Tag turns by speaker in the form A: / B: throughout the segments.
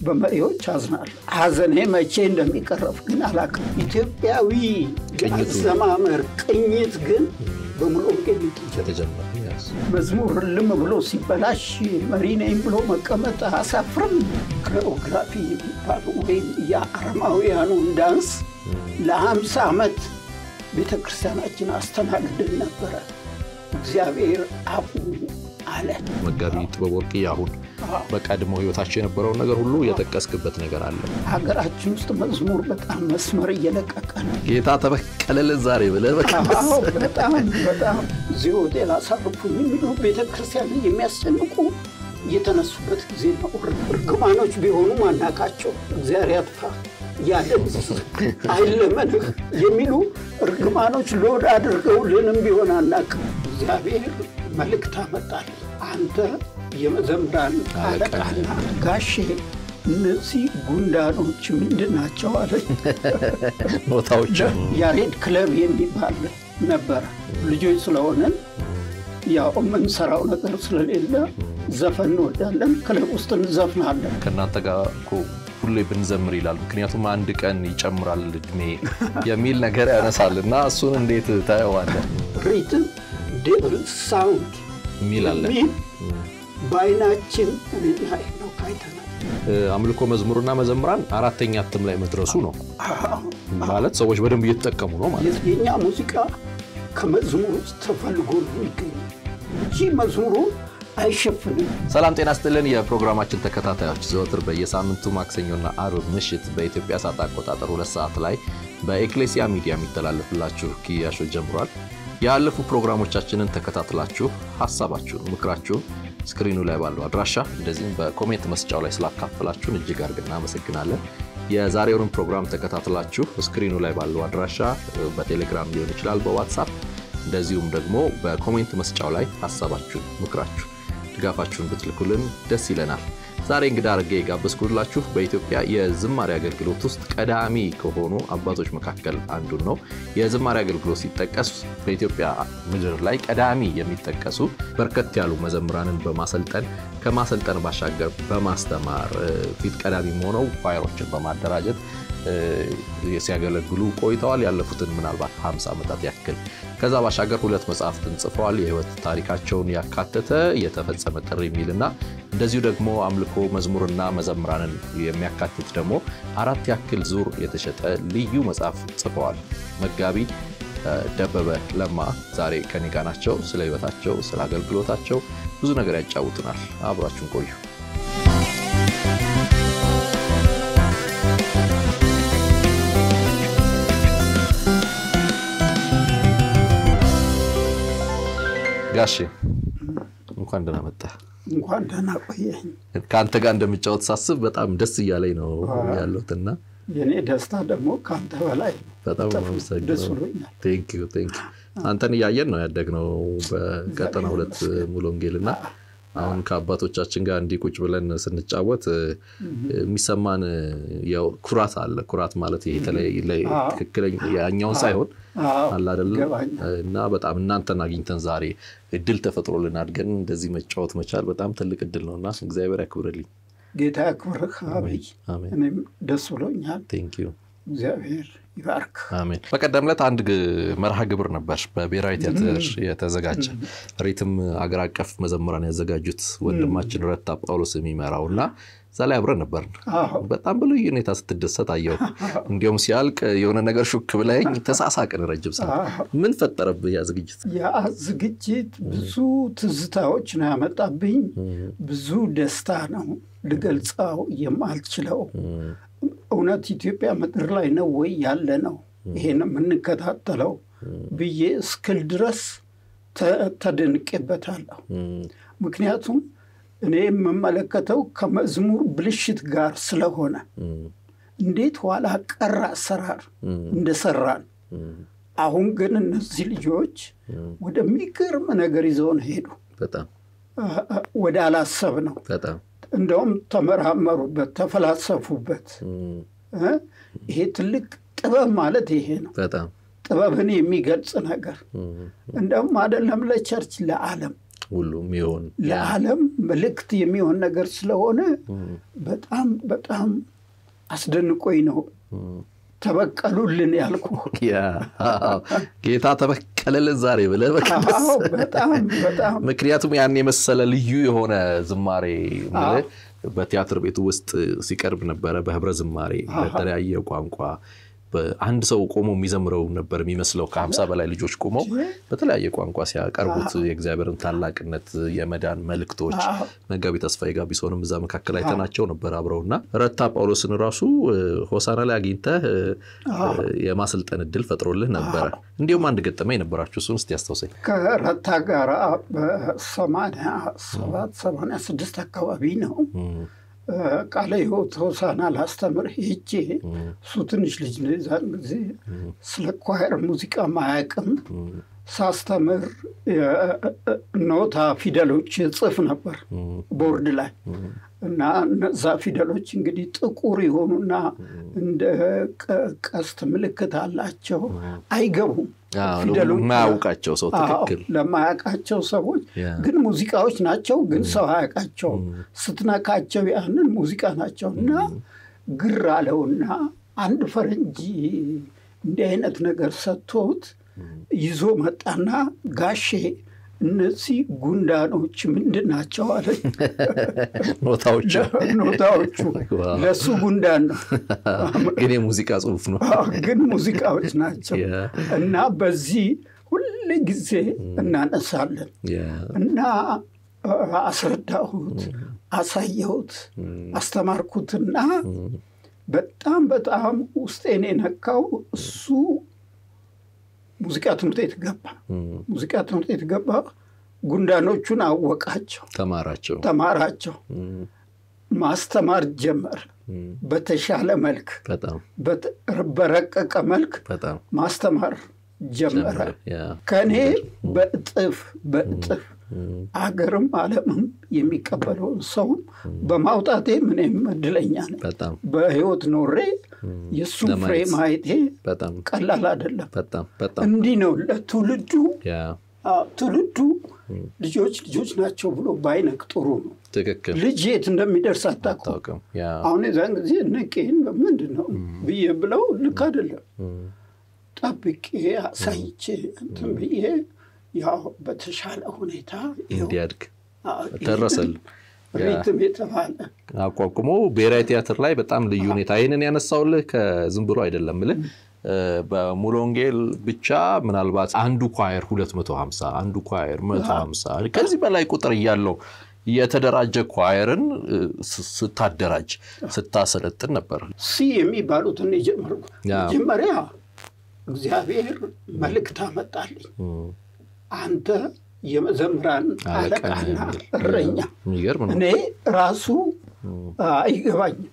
A: በመሪዎች አዝናለሁ። ሀዘኔ መቼ እንደሚቀረፍ ግን አላውቅም። ኢትዮጵያዊ አዘማመር ቅኝት ግን በሙሉ ወንጌል
B: የተጀመረ
A: መዝሙር ልም ብሎ ሲበላሽ መሪ ነኝ ብሎ መቀመጥ አያሳፍርም? ኮሪዮግራፊ የሚባል ወይም የአረማውያኑን ዳንስ ለሀምሳ ዓመት ቤተ ክርስቲያናችን አስተናግድን ነበረ። እግዚአብሔር አፉ አለ።
B: መጋቢ ጥበብ ወርቅ አሁን በቀድሞ ህይወታቸው የነበረውን ነገር ሁሉ የጠቀስክበት ነገር አለ።
A: ሀገራችን ውስጥ መዝሙር በጣም መስመር እየለቀቀ ነው።
B: ጌታ ተበቀለልን ዛሬ ብለህ
A: አዎ፣ በጣም በጣም እዚህ ሆቴል አሳርፉኝ የሚሉ ቤተ ክርስቲያን የሚያስጨንቁ የተነሱበት ጊዜ ነው። እርግማኖች ቢሆኑ ማናቃቸው እግዚአብሔር ያጥፋ ያለን አይለመንህ የሚሉ እርግማኖች ሎድ አድርገውልንም ቢሆን አናቅም። እግዚአብሔር መልእክት አመጣል። አንተ የመዘምራን አለቃና ጋሼ እነዚህ ጉንዳኖች ምንድን ናቸው አለኝ።
B: ቦታዎች
A: ያሬድ ክለብ የሚባል ነበረ። ልጆች ስለሆነን ያው የምንሰራው ነገር ስለሌለ ዘፈን እንወዳለን። ክለብ ውስጥ እንዘፍናለን።
B: ከእናንተ ጋር እኮ ሁሌ ብንዘምር ይላል። ምክንያቱም አንድ ቀን ይጨምራል እድሜ የሚል ነገር ያነሳል እና እሱን እንዴት ታየዋለህ?
A: ሪትም ዴብል ሳውንድ
B: የሚል አለ።
A: የሚል በአይናችን እኔና ሄኖክ አይተናል።
B: አምልኮ መዝሙርና መዘምራን አራተኛ እትም ላይ መድረሱ ነው ማለት ሰዎች በደንብ እየተጠቀሙ ነው ማለት ነው።
A: የእኛ ሙዚቃ ከመዝሙር ውስጥ ተፈልጎ ነው የሚገኘው እንጂ መዝሙሩ አይሸፍንም።
B: ሰላም ጤና ስጥልን። የፕሮግራማችን ተከታታዮች ዘወትር በየሳምንቱ ማክሰኞና አርብ ምሽት በኢትዮጵያ ሰዓት አቆጣጠር ሁለት ሰዓት ላይ በኤክሌሲያ ሚዲያ የሚተላለፍላችሁ ኪያሾ ጀምሯል። ያለፉ ፕሮግራሞቻችንን ተከታትላችሁ ሀሳባችሁን፣ ምክራችሁን ስክሪኑ ላይ ባለው አድራሻ እንደዚህም በኮሜንት መስጫው ላይ ስላካፈላችሁን እጅግ አድርገን እናመሰግናለን። የዛሬውንም ፕሮግራም ተከታትላችሁ ስክሪኑ ላይ ባለው አድራሻ በቴሌግራም ሊሆን ይችላል፣ በዋትሳፕ እንደዚሁም ደግሞ በኮሜንት መስጫው ላይ ሀሳባችሁን፣ ምክራችሁ፣ ድጋፋችሁን ብትልኩልን ደስ ይለናል። ዛሬ እንግዳ አድርጌ የጋበዝኩላችሁ በኢትዮጵያ የዝማሬ አገልግሎት ውስጥ ቀዳሚ ከሆኑ አባቶች መካከል አንዱን ነው። የዝማሬ አገልግሎት ሲጠቀስ በኢትዮጵያ ምድር ላይ ቀዳሚ የሚጠቀሱ በርከት ያሉ መዘምራንን በማሰልጠን ከማሰልጠን ባሻገር በማስተማር ፊት ቀዳሚ ሆነው ኳየሮችን በማደራጀት ሲያገለግሉ ቆይተዋል። ያለፉትን ምናልባት 50 ዓመታት ያክል ከዛ ባሻገር ሁለት መጽሐፍትን ጽፈዋል። የህይወት ታሪካቸውን ያካተተ የተፈጸመ ጥሪ የሚልና እንደዚሁ ደግሞ አምልኮ መዝሙርና መዘምራንን የሚያካትት ደግሞ አራት ያክል ዙር የተሸጠ ልዩ መጽሐፍ ጽፈዋል። መጋቢ ደበበ ለማ ዛሬ ከኔ ጋ ናቸው። ስለ ህይወታቸው፣ ስለ አገልግሎታቸው ብዙ ነገር ያጫውቱናል። አብራችሁን ቆዩ። ጋሼ እንኳን ደህና መጣህ።
A: እንኳን ደህና ቆየኝ።
B: ከአንተ ጋር እንደምጫወት ሳስብ በጣም ደስ እያለኝ ነው ያለሁትና
A: የእኔ ደስታ ደግሞ ከአንተ በላይ ነው።
B: በጣም
A: ደስ
B: አመሰግናለሁ።
A: ብሎኛል።
B: ቴንክ ዩ ቴንክ ዩ። አንተን እያየን ነው ያደግነው በቀጠና ሁለት ሙሉ ወንጌልና አሁን ከአባቶቻችን ጋር እንዲህ ቁጭ ብለን ስንጫወት የሚሰማን ያው ኩራት አለ። ኩራት ማለት ይሄ የተለየ ላይ ትክክለኛ ያኛውን ሳይሆን
A: አዎ፣
B: አለ አይደለም
A: ይገባኛል።
B: እና በጣም እናንተን አግኝተን ዛሬ እድል ተፈጥሮልን አድገን እንደዚህ መጫወት መቻል በጣም ትልቅ እድል ነው እና እግዚአብሔር ያክብርልኝ።
A: ጌታ ያክብርህ አብይ።
B: አሜን።
A: እኔም ደስ ብሎኛል።
B: ቴንክ ዩ
A: እግዚአብሔር ይባርክ።
B: አሜን። በቀደም ዕለት አንድ ግ- መርሃ ግብር ነበር በብሔራዊ ቲያትር የተዘጋጀ ሪትም አገር አቀፍ መዘምራን ያዘጋጁት ወንድማችን ረታ ጳውሎስ የሚመራው እና እዛ ላይ አብረን ነበርን።
A: አዎ
B: በጣም በልዩ ሁኔታ ስትደሰት አየሁ። እንዲሁም ሲያልቅ የሆነ ነገር ሹክ ብለኝ ተሳሳቅን ረጅም ሰዓት።
A: አዎ።
B: ምን ፈጠረብህ ያ ዝግጅት?
A: ያ ዝግጅት ብዙ ትዝታዎች ነው ያመጣብኝ። ብዙ ደስታ ነው ልገልጸው የማልችለው። እውነት ኢትዮጵያ ምድር ላይ ነው ወይ ያለ ነው ይሄን የምንከታተለው ብዬ እስክል ድረስ ተ- ተደንቄበታለሁ። ምክንያቱም እኔ የምመለከተው ከመዝሙር ብልሽት ጋር ስለሆነ እንዴት ኋላ ቀር አሰራር እንደሰራን አሁን ግን እነዚህ ልጆች ወደሚገርም ነገር ይዘውን ሄዱ።
B: በጣም
A: አ- አ- ወደ አላሰብ ነው።
B: በጣም
A: እንደውም ተመራመሩበት፣ ተፈላሰፉበት። እ? ይሄ ትልቅ ጥበብ ማለት ይሄ ነው።
B: በጣም
A: ጥበብን የሚገልጽ ነገር እንደውም አይደለም ለቸርች ለዓለም
B: ሁሉም ይሆን
A: ለዓለም መልእክት የሚሆን ነገር ስለሆነ በጣም በጣም አስደንቆኝ ነው ተበቀሉልን ያልኩ።
B: ጌታ ተበቀለልን ዛሬ ብለህ
A: በጣም በጣም
B: ምክንያቱም ያን የመሰለ ልዩ የሆነ ዝማሬ በቲያትር ቤቱ ውስጥ ሲቀርብ ነበረ። በህብረ ዝማሬ በተለያየ ቋንቋ አንድ ሰው ቆሞ የሚዘምረው ነበር የሚመስለው። ከሀምሳ በላይ ልጆች ቆመው በተለያየ ቋንቋ ሲያቀርቡት የእግዚአብሔርን ታላቅነት፣ የመዳን መልእክቶች መጋቢ ተስፋዬ ጋቢሶንም እዛ መካከል አይተናቸው ነበር አብረውና ረታ ጳውሎስን ራሱ ሆሳና ላይ አግኝተህ የማሰልጠን እድል ፈጥሮልህ ነበረ። እንዲሁም አንድ ገጠመኝ ነበራችሁ። እሱን እስኪ ያስታውሰኝ።
A: ከረታ ጋር በሰማንያ ሰባት ሰማንያ ስድስት አካባቢ ነው ቃለ ሕይወት ሆሳና ላስተምር ሄጄ እሱ ትንሽ ልጅ ነው የዛን ጊዜ ስለ ኳየር ሙዚቃ ማያቅም ሳስተምር ኖታ ፊደሎች ጽፍ ነበር ቦርድ ላይ እና እነዛ ፊደሎች እንግዲህ ጥቁር የሆኑና እንደ ቀስት ምልክት አላቸው፣ አይገቡም
B: ለማያውቃቸው ሰው ትክክል
A: ለማያውቃቸው ሰዎች ግን ሙዚቃዎች ናቸው፣ ግን ሰው አያውቃቸውም። ስትነካቸው ያንን ሙዚቃ ናቸው እና ግር አለውና አንድ ፈረንጂ እንዲህ አይነት ነገር ሰጥቶት ይዞ መጣና ጋሼ እነዚህ ጉንዳኖች ምንድን ናቸው አለ።
B: ኖታዎቹ
A: ኖታዎቹ ለእሱ ጉንዳን ነው፣
B: ግን የሙዚቃ ጽሑፍ ነው፣
A: ግን ሙዚቃዎች ናቸው እና በዚህ ሁል ጊዜ እናነሳለን እና አስረዳሁት፣ አሳየሁት፣ አስተማርኩትና በጣም በጣም ውስጤን የነካው እሱ ሙዚቃ ትምህርት ቤት ገባ። ሙዚቃ ትምህርት ቤት ገባ። ጉንዳኖቹን አወቃቸው፣
B: ተማራቸው
A: ተማራቸው፣ ማስተማር ጀመር። በተሻለ መልክ በረቀቀ መልክ ማስተማር ጀመረ። ከእኔ በእጥፍ በእጥፍ አገርም ዓለምም የሚቀበለውን ሰውም በማውጣቴ ምንም እድለኛ ነኝ። በህይወት ኖሬ የእሱን ፍሬ ማየቴ ቀላል አይደለም። እንዲህ ነው ለትውልዱ ትውልዱ ልጆች ልጆች ናቸው ብሎ ባይነቅ ጥሩ ነው።
B: ትክክል።
A: ልጅ የት እንደሚደርስ አታውቅም። አሁን የዛን ጊዜ ነቄን ምንድን ነው ብዬ ብለው ልክ አይደለም። ጠብቄ አሳይቼ እንትን ብዬ ያው በተሻለ ሁኔታ
B: እንዲያድግ ደረሰል
A: ሪትም የተባለ
B: አቋቁሞ ብሔራዊ ቲያትር ላይ በጣም ልዩ ሁኔታ ይህንን ያነሳውልህ ከዝም ብሎ አይደለም ምልህ በሙሉ ወንጌል ብቻ ምናልባት አንዱ ኳየር 250 አንዱ ኳየር 150 ከዚህ በላይ ቁጥር እያለው የተደራጀ ኳየርን ስታደራጅ ስታሰለጥን ነበር።
A: ሲ የሚባሉትን የጀመርኩ መጀመሪያ እግዚአብሔር መልእክት አመጣልኝ። አንተ የመዘምራን አለቃና እረኛ። እኔ ራሱ አይገባኝም።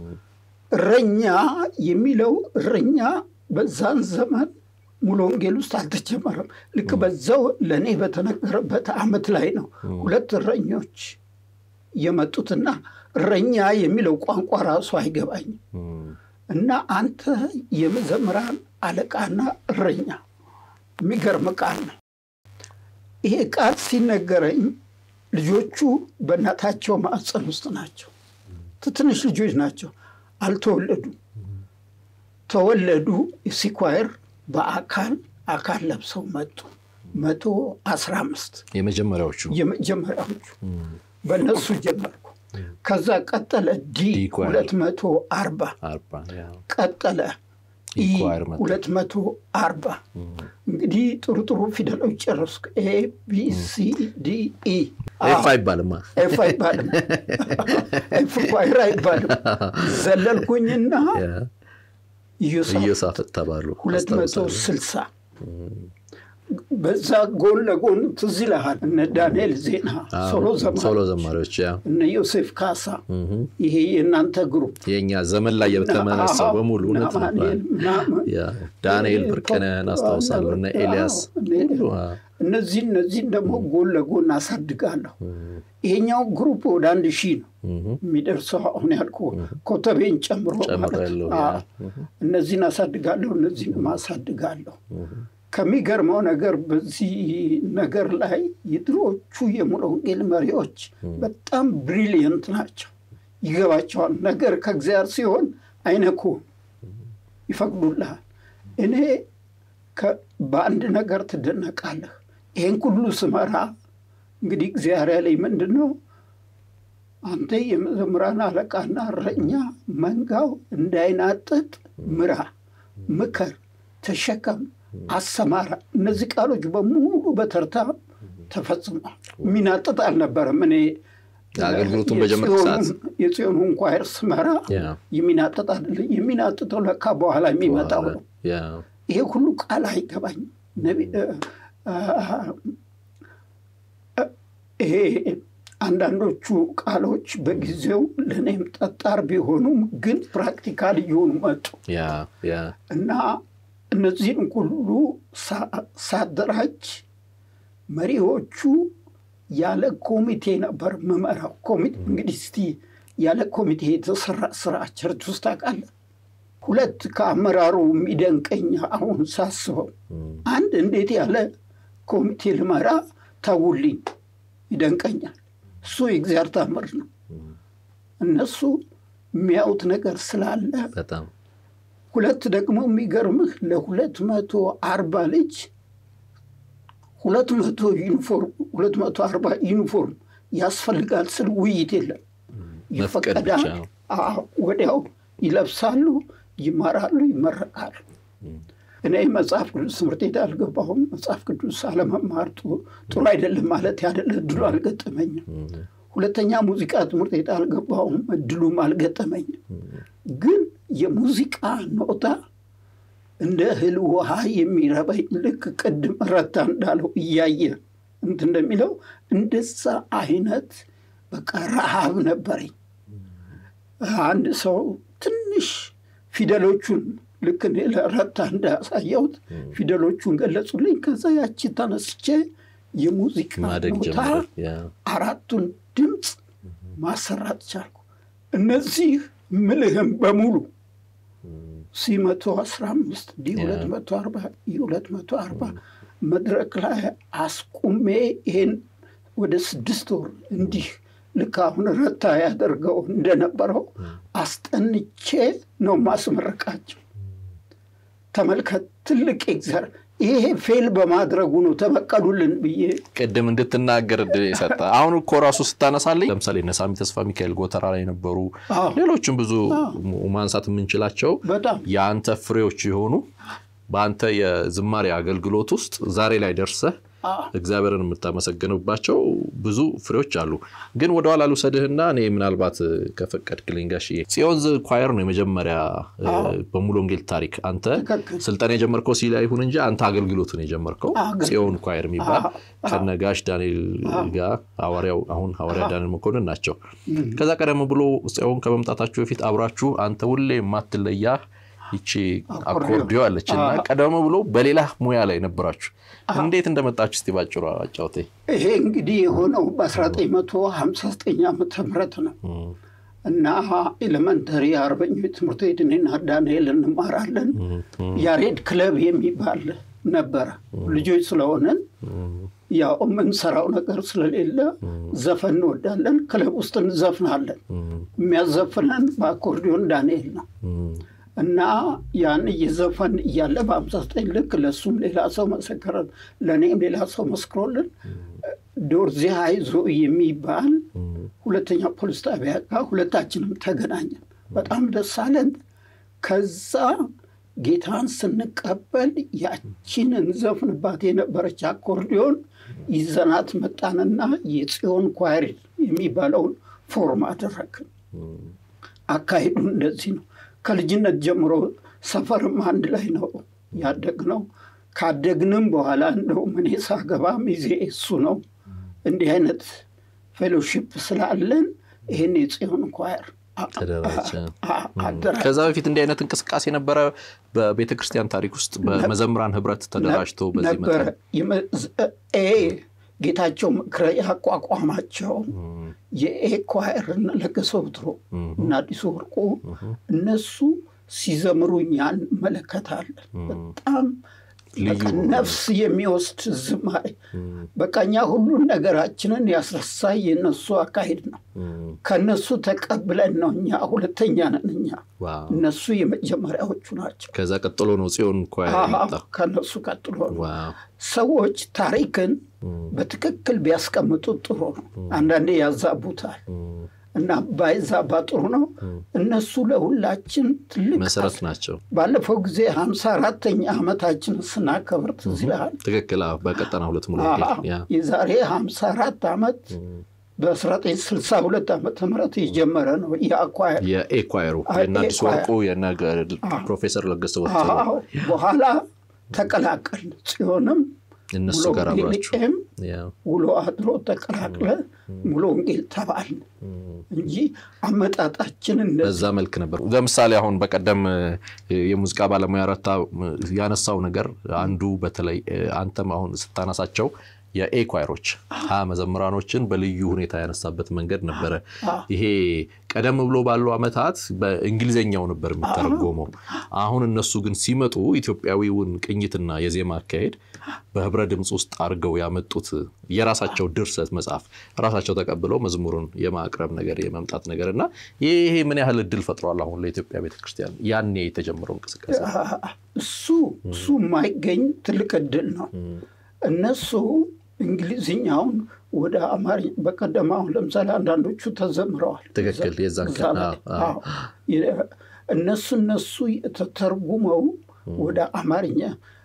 A: እረኛ የሚለው እረኛ በዛን ዘመን ሙሉ ወንጌል ውስጥ አልተጀመረም። ልክ በዛው ለእኔ በተነገረበት ዓመት ላይ ነው ሁለት እረኞች የመጡትና እረኛ የሚለው ቋንቋ ራሱ አይገባኝም እና አንተ የመዘምራን አለቃና እረኛ የሚገርም ቃል ነው። ይሄ ቃል ሲነገረኝ ልጆቹ በእናታቸው ማዕፀን ውስጥ ናቸው። ትንሽ ልጆች ናቸው፣ አልተወለዱም። ተወለዱ። ሲኳየር በአካል አካል ለብሰው መጡ። መቶ አስራ አምስት
B: የመጀመሪያዎቹ
A: የመጀመሪያዎቹ በእነሱ ጀመርኩ። ከዛ ቀጠለ ዲ ሁለት መቶ አርባ ቀጠለ ኢ ሁለት መቶ አርባ እንግዲህ ጥሩ ጥሩ ፊደሎች ጨረስኩ። ኤ ቢ ሲ ዲ ኢ
B: ኤፍ አይባልም
A: ኤፍ አይባልም ኤፍ ኳይር አይባልም። ዘለልኩኝና
B: ኢዮሳፍጥ ተባሉ
A: ሁለት መቶ ስልሳ በዛ ጎን ለጎን ትዝ ይልሃል እነ ዳንኤል ዜና
B: ሶሎ ዘማሪዎች
A: እነ ዮሴፍ ካሳ ይሄ የእናንተ ግሩፕ
B: የእኛ ዘመን ላይ የተመነሳው በሙሉ እውነት ዳንኤል ብርቅነህን አስታውሳለሁ እነ ኤልያስ
A: እነዚህ እነዚህን ደግሞ ጎን ለጎን አሳድጋለሁ። ይሄኛው ግሩፕ ወደ አንድ ሺህ ነው የሚደርሰው። አሁን ያልኩ ኮተቤን ጨምሮ ማለት እነዚህን አሳድጋለሁ፣ እነዚህንም አሳድጋለሁ። ከሚገርመው ነገር በዚህ ነገር ላይ የድሮቹ የሙሉ ወንጌል መሪዎች በጣም ብሪሊየንት ናቸው። ይገባቸዋል። ነገር ከእግዚአብሔር ሲሆን አይነኩም፣ ይፈቅዱልሃል። እኔ በአንድ ነገር ትደነቃለህ። ይህን ሁሉ ስመራ እንግዲህ እግዚአብሔር ያለኝ ምንድን ነው? አንተ የመዘምራን አለቃና እረኛ መንጋው እንዳይናጥጥ ምራ፣ ምከር፣ ተሸከም፣ አሰማራ። እነዚህ ቃሎች በሙሉ በተርታ ተፈጽሟል። የሚናጥጥ አልነበረም። እኔ
B: አገልግሎቱን በጀመርክ ሰዓት
A: የጽዮኑን ኳየር ስመራ የሚናጥጥ አይደለም። የሚናጥጠው ለካ በኋላ የሚመጣው ነው። ይሄ ሁሉ ቃል አይገባኝም። ይሄ አንዳንዶቹ ቃሎች በጊዜው ለእኔም ጠጣር ቢሆኑም ግን ፕራክቲካል እየሆኑ መጡ እና እነዚህን ሁሉ ሳደራጅ መሪዎቹ ያለ ኮሚቴ ነበር ምመራው። ኮሚቴ እንግዲህ እስቲ ያለ ኮሚቴ የተሰራ ስራ ቸርች ውስጥ ታውቃለህ? ሁለት ከአመራሩ የሚደንቀኝ አሁን ሳስበው፣ አንድ እንዴት ያለ ኮሚቴ ልመራ ተውልኝ ይደንቀኛል። እሱ የእግዚአብሔር ታምር ነው። እነሱ የሚያዩት ነገር ስላለ ሁለት ደግሞ የሚገርምህ ለሁለት መቶ አርባ ልጅ ሁለት መቶ ዩኒፎርም ሁለት መቶ አርባ ዩኒፎርም ያስፈልጋል ስል ውይይት የለም። ይፈቀዳል። ወዲያው ይለብሳሉ፣ ይማራሉ፣ ይመረቃሉ። እኔ መጽሐፍ ቅዱስ ትምህርት ቤት አልገባሁም። መጽሐፍ ቅዱስ አለመማር ጥሩ አይደለም ማለት ያደለ እድሉ አልገጠመኝም። ሁለተኛ ሙዚቃ ትምህርት ቤት አልገባሁም፣ እድሉም አልገጠመኝም። ግን የሙዚቃ ኖታ እንደ እህል ውሃ የሚረበኝ ልክ ቅድም ረታ እንዳለው እያየ እንትን እንደሚለው እንደዛ አይነት በቃ ረሃብ ነበረኝ። አንድ ሰው ትንሽ ፊደሎቹን ልክ እኔ ለረታ እንዳሳየሁት ፊደሎቹን ገለጹልኝ። ከዛ ያቺ ተነስቼ የሙዚቃ ኖታ አራቱን ድምፅ ማሰራት ቻልኩ። እነዚህ ምልህም በሙሉ ሲ መቶ አስራ አምስት ዲ ሁለት መቶ አርባ ኢ ሁለት መቶ አርባ መድረክ ላይ አስቁሜ ይሄን ወደ ስድስት ወር እንዲህ ልክ አሁን ረታ ያደርገው እንደነበረው አስጠንቼ ነው ማስመረቃቸው። ተመልከት፣ ትልቅ ኤግዘር ይሄ ፌል በማድረጉ ነው ተበቀሉልን ብዬ
B: ቅድም እንድትናገር እድል የሰጠ አሁን እኮ ራሱ ስታነሳልኝ ለምሳሌ እነ ሳሚ ተስፋ ሚካኤል ጎተራ ላይ የነበሩ ሌሎችም ብዙ ማንሳት የምንችላቸው የአንተ ፍሬዎች የሆኑ በአንተ የዝማሬ አገልግሎት ውስጥ ዛሬ ላይ ደርሰህ እግዚአብሔርን የምታመሰግንባቸው ብዙ ፍሬዎች አሉ። ግን ወደኋላ ልውሰድህና እኔ ምናልባት ከፈቀድክልኝ ጋሽዬ ጽዮን ኳየር ነው የመጀመሪያ በሙሉ ወንጌል ታሪክ አንተ ስልጠና የጀመርከው ሲላ ይሁን እንጂ አንተ አገልግሎትን የጀመርከው ጽዮን ኳየር የሚባል ከነጋሽ ዳንኤል ጋር ሐዋርያው አሁን ሐዋርያ ዳንኤል መኮንን ናቸው። ከዛ ቀደም ብሎ ጽዮን ከመምጣታችሁ በፊት አብራችሁ አንተ ሁሌ የማትለያ ይቺ አኮርዲዮ አለች እና ቀደም ብሎ በሌላ ሙያ ላይ ነበራችሁ። እንዴት እንደመጣችሁ እስቲ ባጭሩ አጫውተኝ።
A: ይሄ እንግዲህ የሆነው በ1959 ዓመተ ምህረት ነው እና ኤሌመንተሪ አርበኞች ትምህርት ቤት እኔና ዳንኤል እንማራለን። ያሬድ ክለብ የሚባል ነበረ። ልጆች ስለሆነን ያው የምንሰራው ነገር ስለሌለ ዘፈን እንወዳለን። ክለብ ውስጥ እንዘፍናለን። የሚያዘፍነን በአኮርዲዮን ዳንኤል ነው። እና ያን እየዘፈን እያለ በአምሳ ዘጠኝ ልክ ለእሱም ሌላ ሰው መሰከረን፣ ለእኔም ሌላ ሰው መስክሮልን ዶርዜ አይዞ የሚባል ሁለተኛ ፖሊስ ጣቢያ ጋር ሁለታችንም ተገናኘን። በጣም ደስ አለን። ከዛ ጌታን ስንቀበል ያቺን እንዘፍንባት የነበረች አኮርዲዮን ይዘናት መጣንና የጽዮን ኳይር የሚባለውን ፎርም አደረግን። አካሄዱ እንደዚህ ነው። ከልጅነት ጀምሮ ሰፈርም አንድ ላይ ነው ያደግነው። ካደግንም በኋላ እንደውም እኔ ሳገባ ሚዜ እሱ ነው። እንዲህ አይነት ፌሎሺፕ ስላለን ይህን የጽዮን ኳየር
B: ከዛ በፊት እንዲህ አይነት እንቅስቃሴ ነበረ በቤተ ክርስቲያን ታሪክ ውስጥ በመዘምራን ህብረት ተደራጅቶ በዚህ
A: ነበረ። ጌታቸው ምክረ ያቋቋማቸው የኤ ኳየር ለገሰ ወትሮ እና አዲሱ ወርቁ እነሱ ሲዘምሩ እኛ እንመለከታለን። በጣም ነፍስ የሚወስድ ዝማሬ በቃ እኛ ሁሉን ነገራችንን ያስረሳ የነሱ አካሄድ ነው። ከነሱ ተቀብለን ነው እኛ ሁለተኛ ነን። እኛ እነሱ የመጀመሪያዎቹ ናቸው።
B: ከዛ ቀጥሎ ነው ጽዮን
A: ከነሱ ቀጥሎ ነው። ሰዎች ታሪክን በትክክል ቢያስቀምጡት ጥሩ ነው። አንዳንዴ ያዛቡታል እና ባይዛባ ጥሩ ነው። እነሱ ለሁላችን ትልቅ
B: መሰረት ናቸው።
A: ባለፈው ጊዜ ሀምሳ አራተኛ ዓመታችን ስናከብር ትዝ ይልሃል።
B: ትክክል። በቀጠና ሁለት ሙሉ
A: የዛሬ ሀምሳ አራት ዓመት በ1962 ዓመተ ምህረት የጀመረ ነው። የአኳየር
B: የኤኳየሩ የእነ አዲስ ወርቁ የእነ ፕሮፌሰር ለገሰ
A: በኋላ ተቀላቀል ጽዮንም
B: እነሱ ጋር አብራችሁ
A: ውሎ አድሮ ተቀላቅለ ሙሉ ወንጌል ተባልን እንጂ አመጣጣችን
B: በዛ መልክ ነበር። ለምሳሌ አሁን በቀደም የሙዚቃ ባለሙያ ረታ ያነሳው ነገር አንዱ በተለይ አንተም አሁን ስታነሳቸው የኤኳይሮች ሀ መዘምራኖችን በልዩ ሁኔታ ያነሳበት መንገድ ነበረ። ይሄ ቀደም ብሎ ባሉ ዓመታት በእንግሊዝኛው ነበር የሚተረጎመው። አሁን እነሱ ግን ሲመጡ ኢትዮጵያዊውን ቅኝትና የዜማ አካሄድ በህብረ ድምፅ ውስጥ አድርገው ያመጡት የራሳቸው ድርሰት መጽሐፍ ራሳቸው ተቀብለው መዝሙሩን የማቅረብ ነገር የመምጣት ነገር እና ይሄ ምን ያህል እድል ፈጥሯል አሁን ለኢትዮጵያ ቤተክርስቲያን ያኔ የተጀመረው እንቅስቃሴ
A: እሱ እሱ የማይገኝ ትልቅ እድል ነው። እነሱ እንግሊዝኛውን ወደ አማርኛ በቀደም አሁን ለምሳሌ አንዳንዶቹ ተዘምረዋል።
B: ትክክል። የዛን ቀን
A: እነሱ እነሱ ተተርጉመው ወደ አማርኛ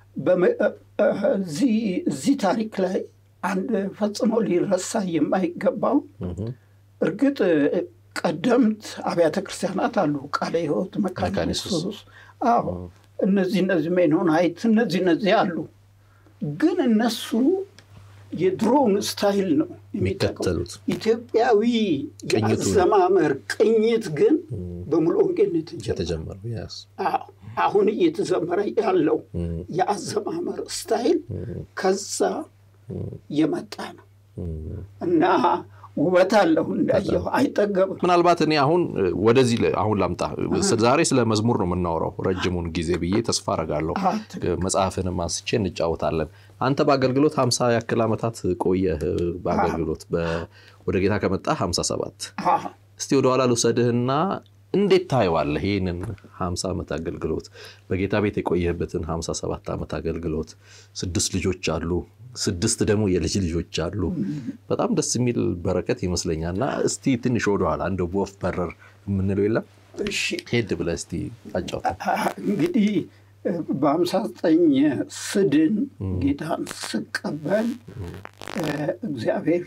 A: እዚህ ታሪክ ላይ አንድ ፈጽሞ ሊረሳ የማይገባው እርግጥ ቀደምት አብያተ ክርስቲያናት አሉ። ቃለ ሕይወት፣ መካነ ኢየሱስ፣ አዎ እነዚህ እነዚህ ሜኖናይት እነዚህ እነዚህ አሉ። ግን እነሱ የድሮውን ስታይል ነው
B: የሚከተሉት።
A: ኢትዮጵያዊ የአዘማመር ቅኝት ግን በሙሉ ወንጌል
B: የተጀመረው
A: አሁን እየተዘመረ ያለው የአዘማመር ስታይል ከዛ የመጣ ነው እና ውበት አለው እንዳየው አይጠገብም።
B: ምናልባት እኔ አሁን ወደዚህ አሁን ላምጣ። ዛሬ ስለ መዝሙር ነው የምናወራው ረጅሙን ጊዜ ብዬ ተስፋ አረጋለሁ። መጽሐፍንም አንስቼ እንጫወታለን። አንተ በአገልግሎት ሀምሳ ያክል ዓመታት ቆየህ። በአገልግሎት ወደ ጌታ ከመጣ ሀምሳ ሰባት እስቲ ወደኋላ ልውሰድህና እንዴት ታየዋለህ? ይህንን ሀምሳ ዓመት አገልግሎት በጌታ ቤት የቆየህበትን ሀምሳ ሰባት ዓመት አገልግሎት ስድስት ልጆች አሉ ስድስት ደግሞ የልጅ ልጆች አሉ። በጣም ደስ የሚል በረከት ይመስለኛል። እና እስቲ ትንሽ ወደኋላ እንደ ወፍ በረር የምንለው የለም ሄድ ብለህ እስቲ አጫውታ።
A: እንግዲህ በሀምሳ ዘጠኝ ስድን ጌታን ስቀበል እግዚአብሔር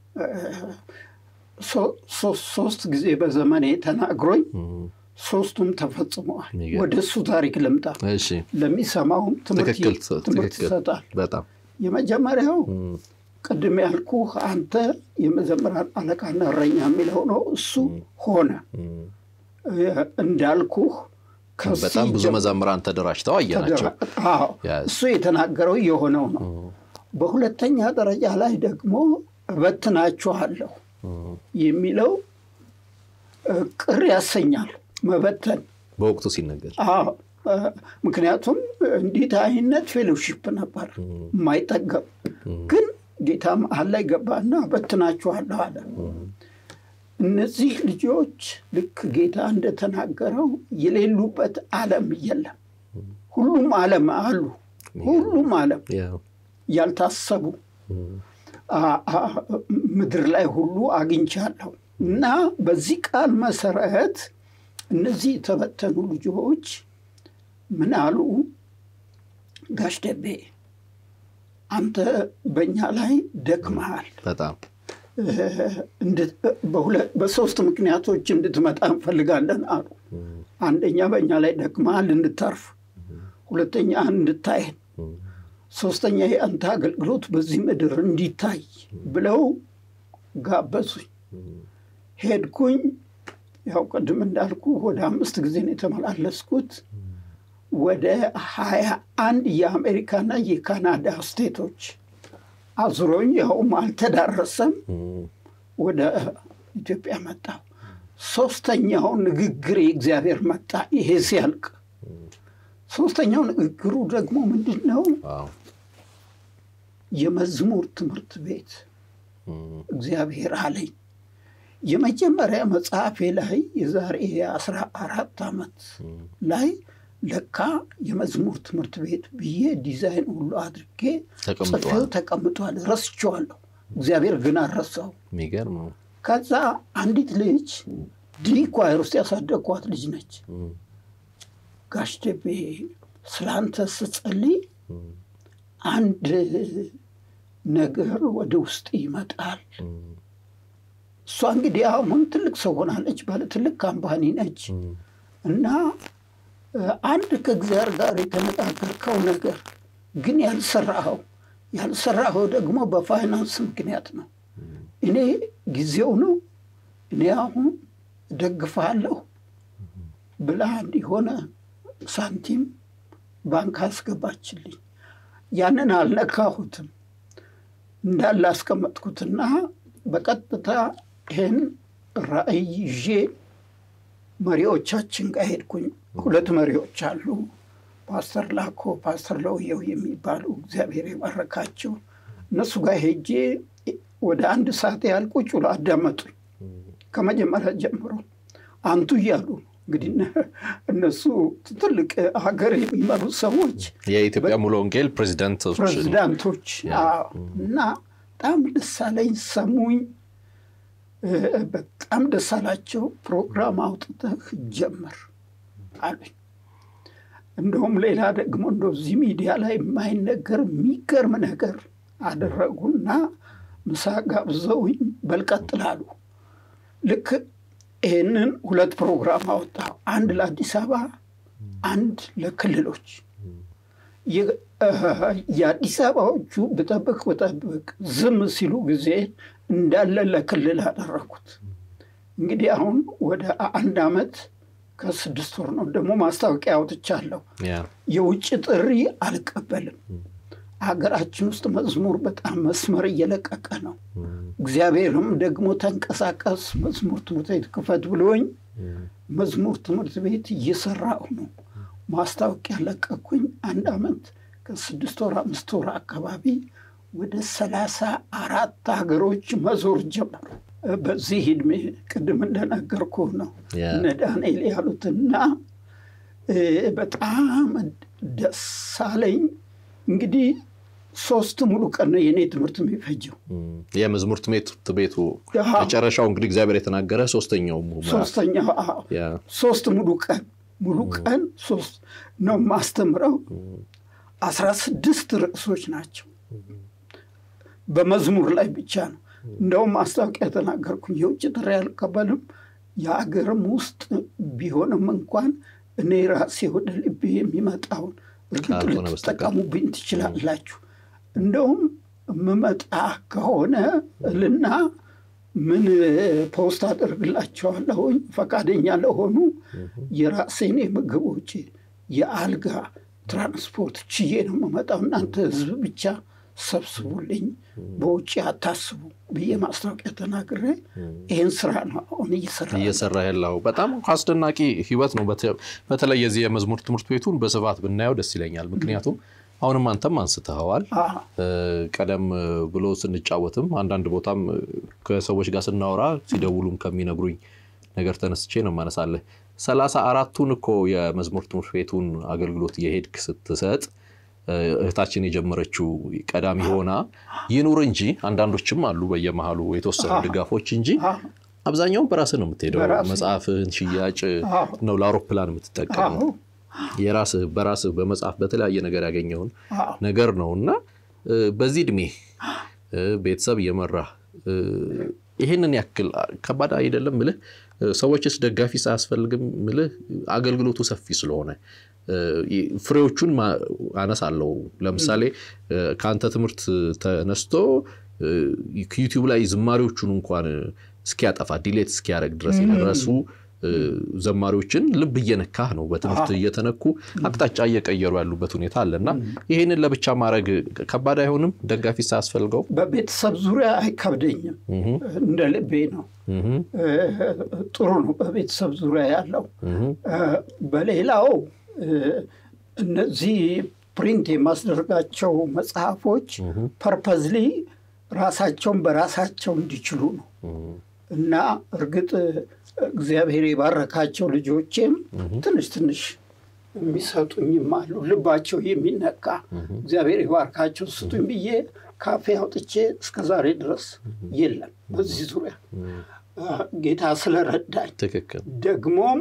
A: ሶስት ጊዜ በዘመኔ ተናግሮኝ ሶስቱም ተፈጽመዋል። ወደ እሱ ታሪክ ልምጣ። ለሚሰማውም ትምህርት ይሰጣል።
B: በጣም
A: የመጀመሪያው ቅድም ያልኩህ አንተ የመዘምራን አለቃና እረኛ የሚለው ነው። እሱ ሆነ እንዳልኩህ
B: በጣም ብዙ መዘምራን ተደራጅተው አየናቸው።
A: እሱ የተናገረው የሆነው ነው። በሁለተኛ ደረጃ ላይ ደግሞ እበትናችኋለሁ የሚለው ቅር ያሰኛል። መበተን
B: በወቅቱ ሲነገር
A: ምክንያቱም እንዲህ አይነት ፌሎሺፕ ነበር የማይጠገብ ግን ጌታ መሀል ላይ ገባና በትናችኋለሁ አለ። እነዚህ ልጆች ልክ ጌታ እንደተናገረው የሌሉበት ዓለም የለም። ሁሉም ዓለም አሉ። ሁሉም ዓለም ያልታሰቡ ምድር ላይ ሁሉ አግኝቻለሁ እና በዚህ ቃል መሰረት እነዚህ የተበተኑ ልጆች ምን አሉ? ጋሽ ደቤ አንተ በእኛ ላይ ደክመሃል።
B: በጣም
A: በሶስት ምክንያቶች እንድትመጣ እንፈልጋለን አሉ። አንደኛ በእኛ ላይ ደክመሃል እንድታርፍ፣ ሁለተኛ እንድታየን፣ ሶስተኛ የአንተ አገልግሎት በዚህ ምድር እንዲታይ ብለው ጋበዙኝ። ሄድኩኝ። ያው ቅድም እንዳልኩ ወደ አምስት ጊዜ ነው የተመላለስኩት። ወደ ሀያ አንድ የአሜሪካና የካናዳ ስቴቶች አዙሮኝ ያውም አልተዳረሰም። ወደ ኢትዮጵያ መጣሁ። ሶስተኛው ንግግር የእግዚአብሔር መጣ። ይሄ ሲያልቅ ሶስተኛው ንግግሩ ደግሞ ምንድን ነው? የመዝሙር ትምህርት ቤት እግዚአብሔር አለኝ። የመጀመሪያ መጽሐፌ ላይ የዛሬ አስራ አራት ዓመት ላይ ለካ የመዝሙር ትምህርት ቤት ብዬ ዲዛይን ሁሉ አድርጌ ጽፌው ተቀምጧል። ረስቼዋለሁ። እግዚአብሔር ግን አልረሳው።
B: የሚገርም ነው።
A: ከዛ አንዲት ልጅ ዲ ኳየር ውስጥ ያሳደግኳት ልጅ ነች። ጋሽ ደቤ ስለአንተ ስጸልይ አንድ ነገር ወደ ውስጥ ይመጣል። እሷ እንግዲህ አሁን ትልቅ ሰው ሆናለች፣ ባለ ትልቅ ካምፓኒ ነች እና አንድ ከእግዚአብሔር ጋር የተነጋገርከው ነገር ግን ያልሰራኸው ያልሰራኸው ደግሞ በፋይናንስ ምክንያት ነው። እኔ ጊዜው ነው እኔ አሁን ደግፋለሁ ብላ እንዲሆነ ሳንቲም ባንክ አስገባችልኝ። ያንን አልነካሁትም እንዳለ አስቀመጥኩትና በቀጥታ ይህን ራእይ ይዤ መሪዎቻችን ጋር ሄድኩኝ። ሁለት መሪዎች አሉ፣ ፓስተር ላኮ፣ ፓስተር ለውየው የሚባሉ እግዚአብሔር የባረካቸው። እነሱ ጋር ሄጄ ወደ አንድ ሰዓት ያህል ቁጭ ብሎ አዳመጡኝ። ከመጀመሪያ ጀምሮ አንቱ እያሉ እንግዲህ እነሱ ትልቅ ሀገር የሚመሩ ሰዎች
B: የኢትዮጵያ ሙሉ ወንጌል ፕሬዚዳንቶች
A: ፕሬዚዳንቶች እና በጣም ደስ አለኝ። ሰሙኝ። በጣም ደስ አላቸው። ፕሮግራም አውጥተህ ጀመር አሉኝ። እንደውም ሌላ ደግሞ እንደዚህ ሚዲያ ላይ የማይነገር የሚገርም ነገር አደረጉና ምሳ ጋብዘውኝ በልቀጥል አሉ። ልክ ይህንን ሁለት ፕሮግራም አወጣ። አንድ ለአዲስ አበባ፣ አንድ ለክልሎች። የአዲስ አበባዎቹ ብጠብቅ ብጠብቅ ዝም ሲሉ ጊዜ እንዳለ ለክልል አደረኩት። እንግዲህ አሁን ወደ አንድ ዓመት ከስድስት ወር ነው። ደግሞ ማስታወቂያ አውጥቻለሁ። የውጭ ጥሪ አልቀበልም። ሀገራችን ውስጥ መዝሙር በጣም መስመር እየለቀቀ ነው። እግዚአብሔርም ደግሞ ተንቀሳቀስ መዝሙር ትምህርት ቤት ክፈት ብሎኝ መዝሙር ትምህርት ቤት እየሰራሁ ነው። ማስታወቂያ ለቀኩኝ። አንድ ዓመት ከስድስት ወር አምስት ወር አካባቢ ወደ ሰላሳ አራት ሀገሮች መዞር ጀመሩ። በዚህ ዕድሜ ቅድም እንደነገርኩ ነው እነ ዳንኤል ያሉትና በጣም ደስ አለኝ። እንግዲህ ሶስት ሙሉ ቀን ነው የእኔ ትምህርት የሚፈጀው።
B: የመዝሙር ትምህርት ቤቱ መጨረሻው እንግዲህ እግዚአብሔር የተናገረ ሶስተኛው
A: ሶስተኛው ሶስት ሙሉ ቀን ሙሉ ቀን ሶስት ነው ማስተምረው። አስራ ስድስት ርዕሶች ናቸው በመዝሙር ላይ ብቻ ነው። እንደውም ማስታወቂያ ተናገርኩኝ። የውጭ ጥሪ አልቀበልም፣ የአገርም ውስጥ ቢሆንም እንኳን እኔ ራሴ ወደ ልቤ የሚመጣውን እርግጥ ልትጠቀሙብኝ ትችላላችሁ። እንደውም የምመጣ ከሆነ እልና ምን ፖስት አደርግላቸዋለሁኝ ፈቃደኛ ለሆኑ የራሴን የምግብ ውጭ የአልጋ ትራንስፖርት ችዬ ነው የምመጣው። እናንተ ህዝብ ብቻ ሰብስቡልኝ፣ በውጭ አታስቡ ብዬ ማስታወቂያ ተናግሬ ይህን ስራ ነው አሁን እየሰራ
B: እየሰራ ያለው። በጣም አስደናቂ ህይወት ነው። በተለይ የዚህ የመዝሙር ትምህርት ቤቱን በስፋት ብናየው ደስ ይለኛል። ምክንያቱም አሁንም አንተም አንስተኸዋል። ቀደም ብሎ ስንጫወትም አንዳንድ ቦታም ከሰዎች ጋር ስናወራ ሲደውሉም ከሚነግሩኝ ነገር ተነስቼ ነው ማነሳለህ። ሰላሳ አራቱን እኮ የመዝሙር ትምህርት ቤቱን አገልግሎት የሄድክ ስትሰጥ እህታችን የጀመረችው ቀዳሚ ሆና ይኑር እንጂ አንዳንዶችም አሉ በየመሃሉ የተወሰኑ ድጋፎች እንጂ አብዛኛውን በራስህ ነው የምትሄደው። መጽሐፍህን ሽያጭ ነው ለአውሮፕላን የምትጠቀመው የራስህ በራስህ በመጽሐፍ በተለያየ ነገር ያገኘውን ነገር ነው እና በዚህ እድሜ ቤተሰብ እየመራ ይህንን ያክል ከባድ አይደለም ምልህ ሰዎችስ ደጋፊ ሳያስፈልግም ምልህ አገልግሎቱ ሰፊ ስለሆነ ፍሬዎቹን አነሳለሁ። ለምሳሌ ከአንተ ትምህርት ተነስቶ ዩቲዩብ ላይ ዝማሬዎቹን እንኳን እስኪያጠፋ ዲሌት እስኪያደርግ ድረስ የደረሱ ዘማሪዎችን ልብ እየነካህ ነው። በትምህርት እየተነኩ አቅጣጫ እየቀየሩ ያሉበት ሁኔታ አለ እና ይህንን ለብቻ ማድረግ ከባድ አይሆንም? ደጋፊ ሳያስፈልገው
A: በቤተሰብ ዙሪያ አይከብደኝም። እንደ ልቤ ነው። ጥሩ ነው በቤተሰብ ዙሪያ ያለው። በሌላው እነዚህ ፕሪንት የማስደርጋቸው መጽሐፎች ፐርፐዝሊ ራሳቸውን በራሳቸው እንዲችሉ ነው እና እርግጥ እግዚአብሔር የባረካቸው ልጆቼም ትንሽ ትንሽ የሚሰጡኝም አሉ። ልባቸው የሚነካ እግዚአብሔር የባርካቸው ስጡኝ ብዬ ካፌ አውጥቼ እስከ ዛሬ ድረስ የለም። በዚህ ዙሪያ ጌታ ስለረዳኝ
B: ትክክል
A: ደግሞም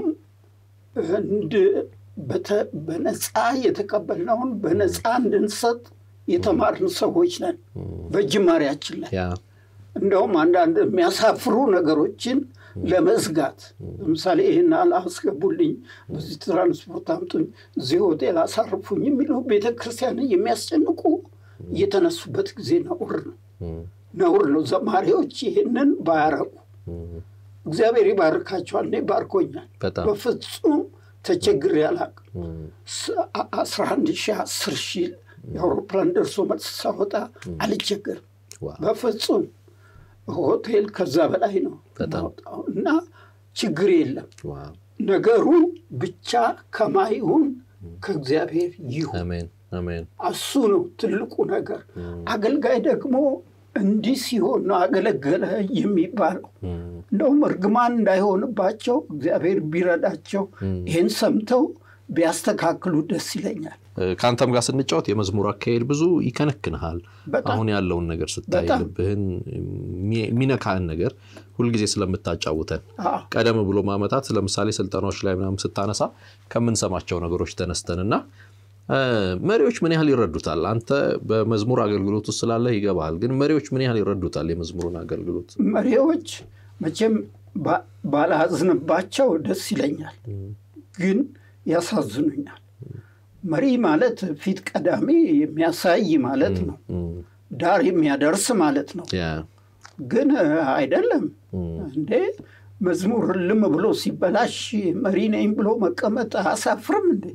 A: በነፃ የተቀበልነውን በነፃ እንድንሰጥ የተማርን ሰዎች ነን። በጅማሬያችን ላይ እንደውም አንዳንድ የሚያሳፍሩ ነገሮችን ለመዝጋት ለምሳሌ ይህን አላስገቡልኝ፣ በዚህ ትራንስፖርት አምጡኝ፣ እዚህ ሆቴል አሳርፉኝ የሚሉ ቤተ ክርስቲያንን የሚያስጨንቁ የተነሱበት ጊዜ ነውር ነው ነውር ነው። ዘማሪዎች ይህንን ባያረጉ እግዚአብሔር ይባርካቸዋል። እኔ ባርኮኛል። በፍጹም ተቸግሬ አላውቅም። አስራ አንድ ሺህ አስር ሺህ የአውሮፕላን ደርሶ መልስ ሳወጣ አልቸገርም በፍጹም ሆቴል ከዛ በላይ ነው እና ችግር የለም። ነገሩ ብቻ ከማይሁን ከእግዚአብሔር ይሁን። እሱ ነው ትልቁ ነገር። አገልጋይ ደግሞ እንዲህ ሲሆን ነው አገለገለ የሚባለው። እንደውም እርግማን እንዳይሆንባቸው እግዚአብሔር ቢረዳቸው ይህን ሰምተው ቢያስተካክሉ ደስ ይለኛል።
B: ከአንተም ጋር ስንጫወት የመዝሙር አካሄድ ብዙ ይከነክንሃል። አሁን ያለውን ነገር ስታይ ልብህን የሚነካህን ነገር ሁልጊዜ ስለምታጫውተን ቀደም ብሎ ማመታት ለምሳሌ ስልጠናዎች ላይ ምናምን ስታነሳ ከምንሰማቸው ነገሮች ተነስተንና መሪዎች ምን ያህል ይረዱታል? አንተ በመዝሙር አገልግሎት ውስጥ ስላለህ ይገባሃል። ግን መሪዎች ምን ያህል ይረዱታል የመዝሙሩን አገልግሎት?
A: መሪዎች መቼም ባላዝንባቸው ደስ ይለኛል፣ ግን ያሳዝኑኛል። መሪ ማለት ፊት ቀዳሚ የሚያሳይ ማለት ነው፣ ዳር የሚያደርስ ማለት ነው። ግን አይደለም እንዴ መዝሙር ልም ብሎ ሲበላሽ መሪ ነኝ ብሎ መቀመጥ አያሳፍርም እንዴ?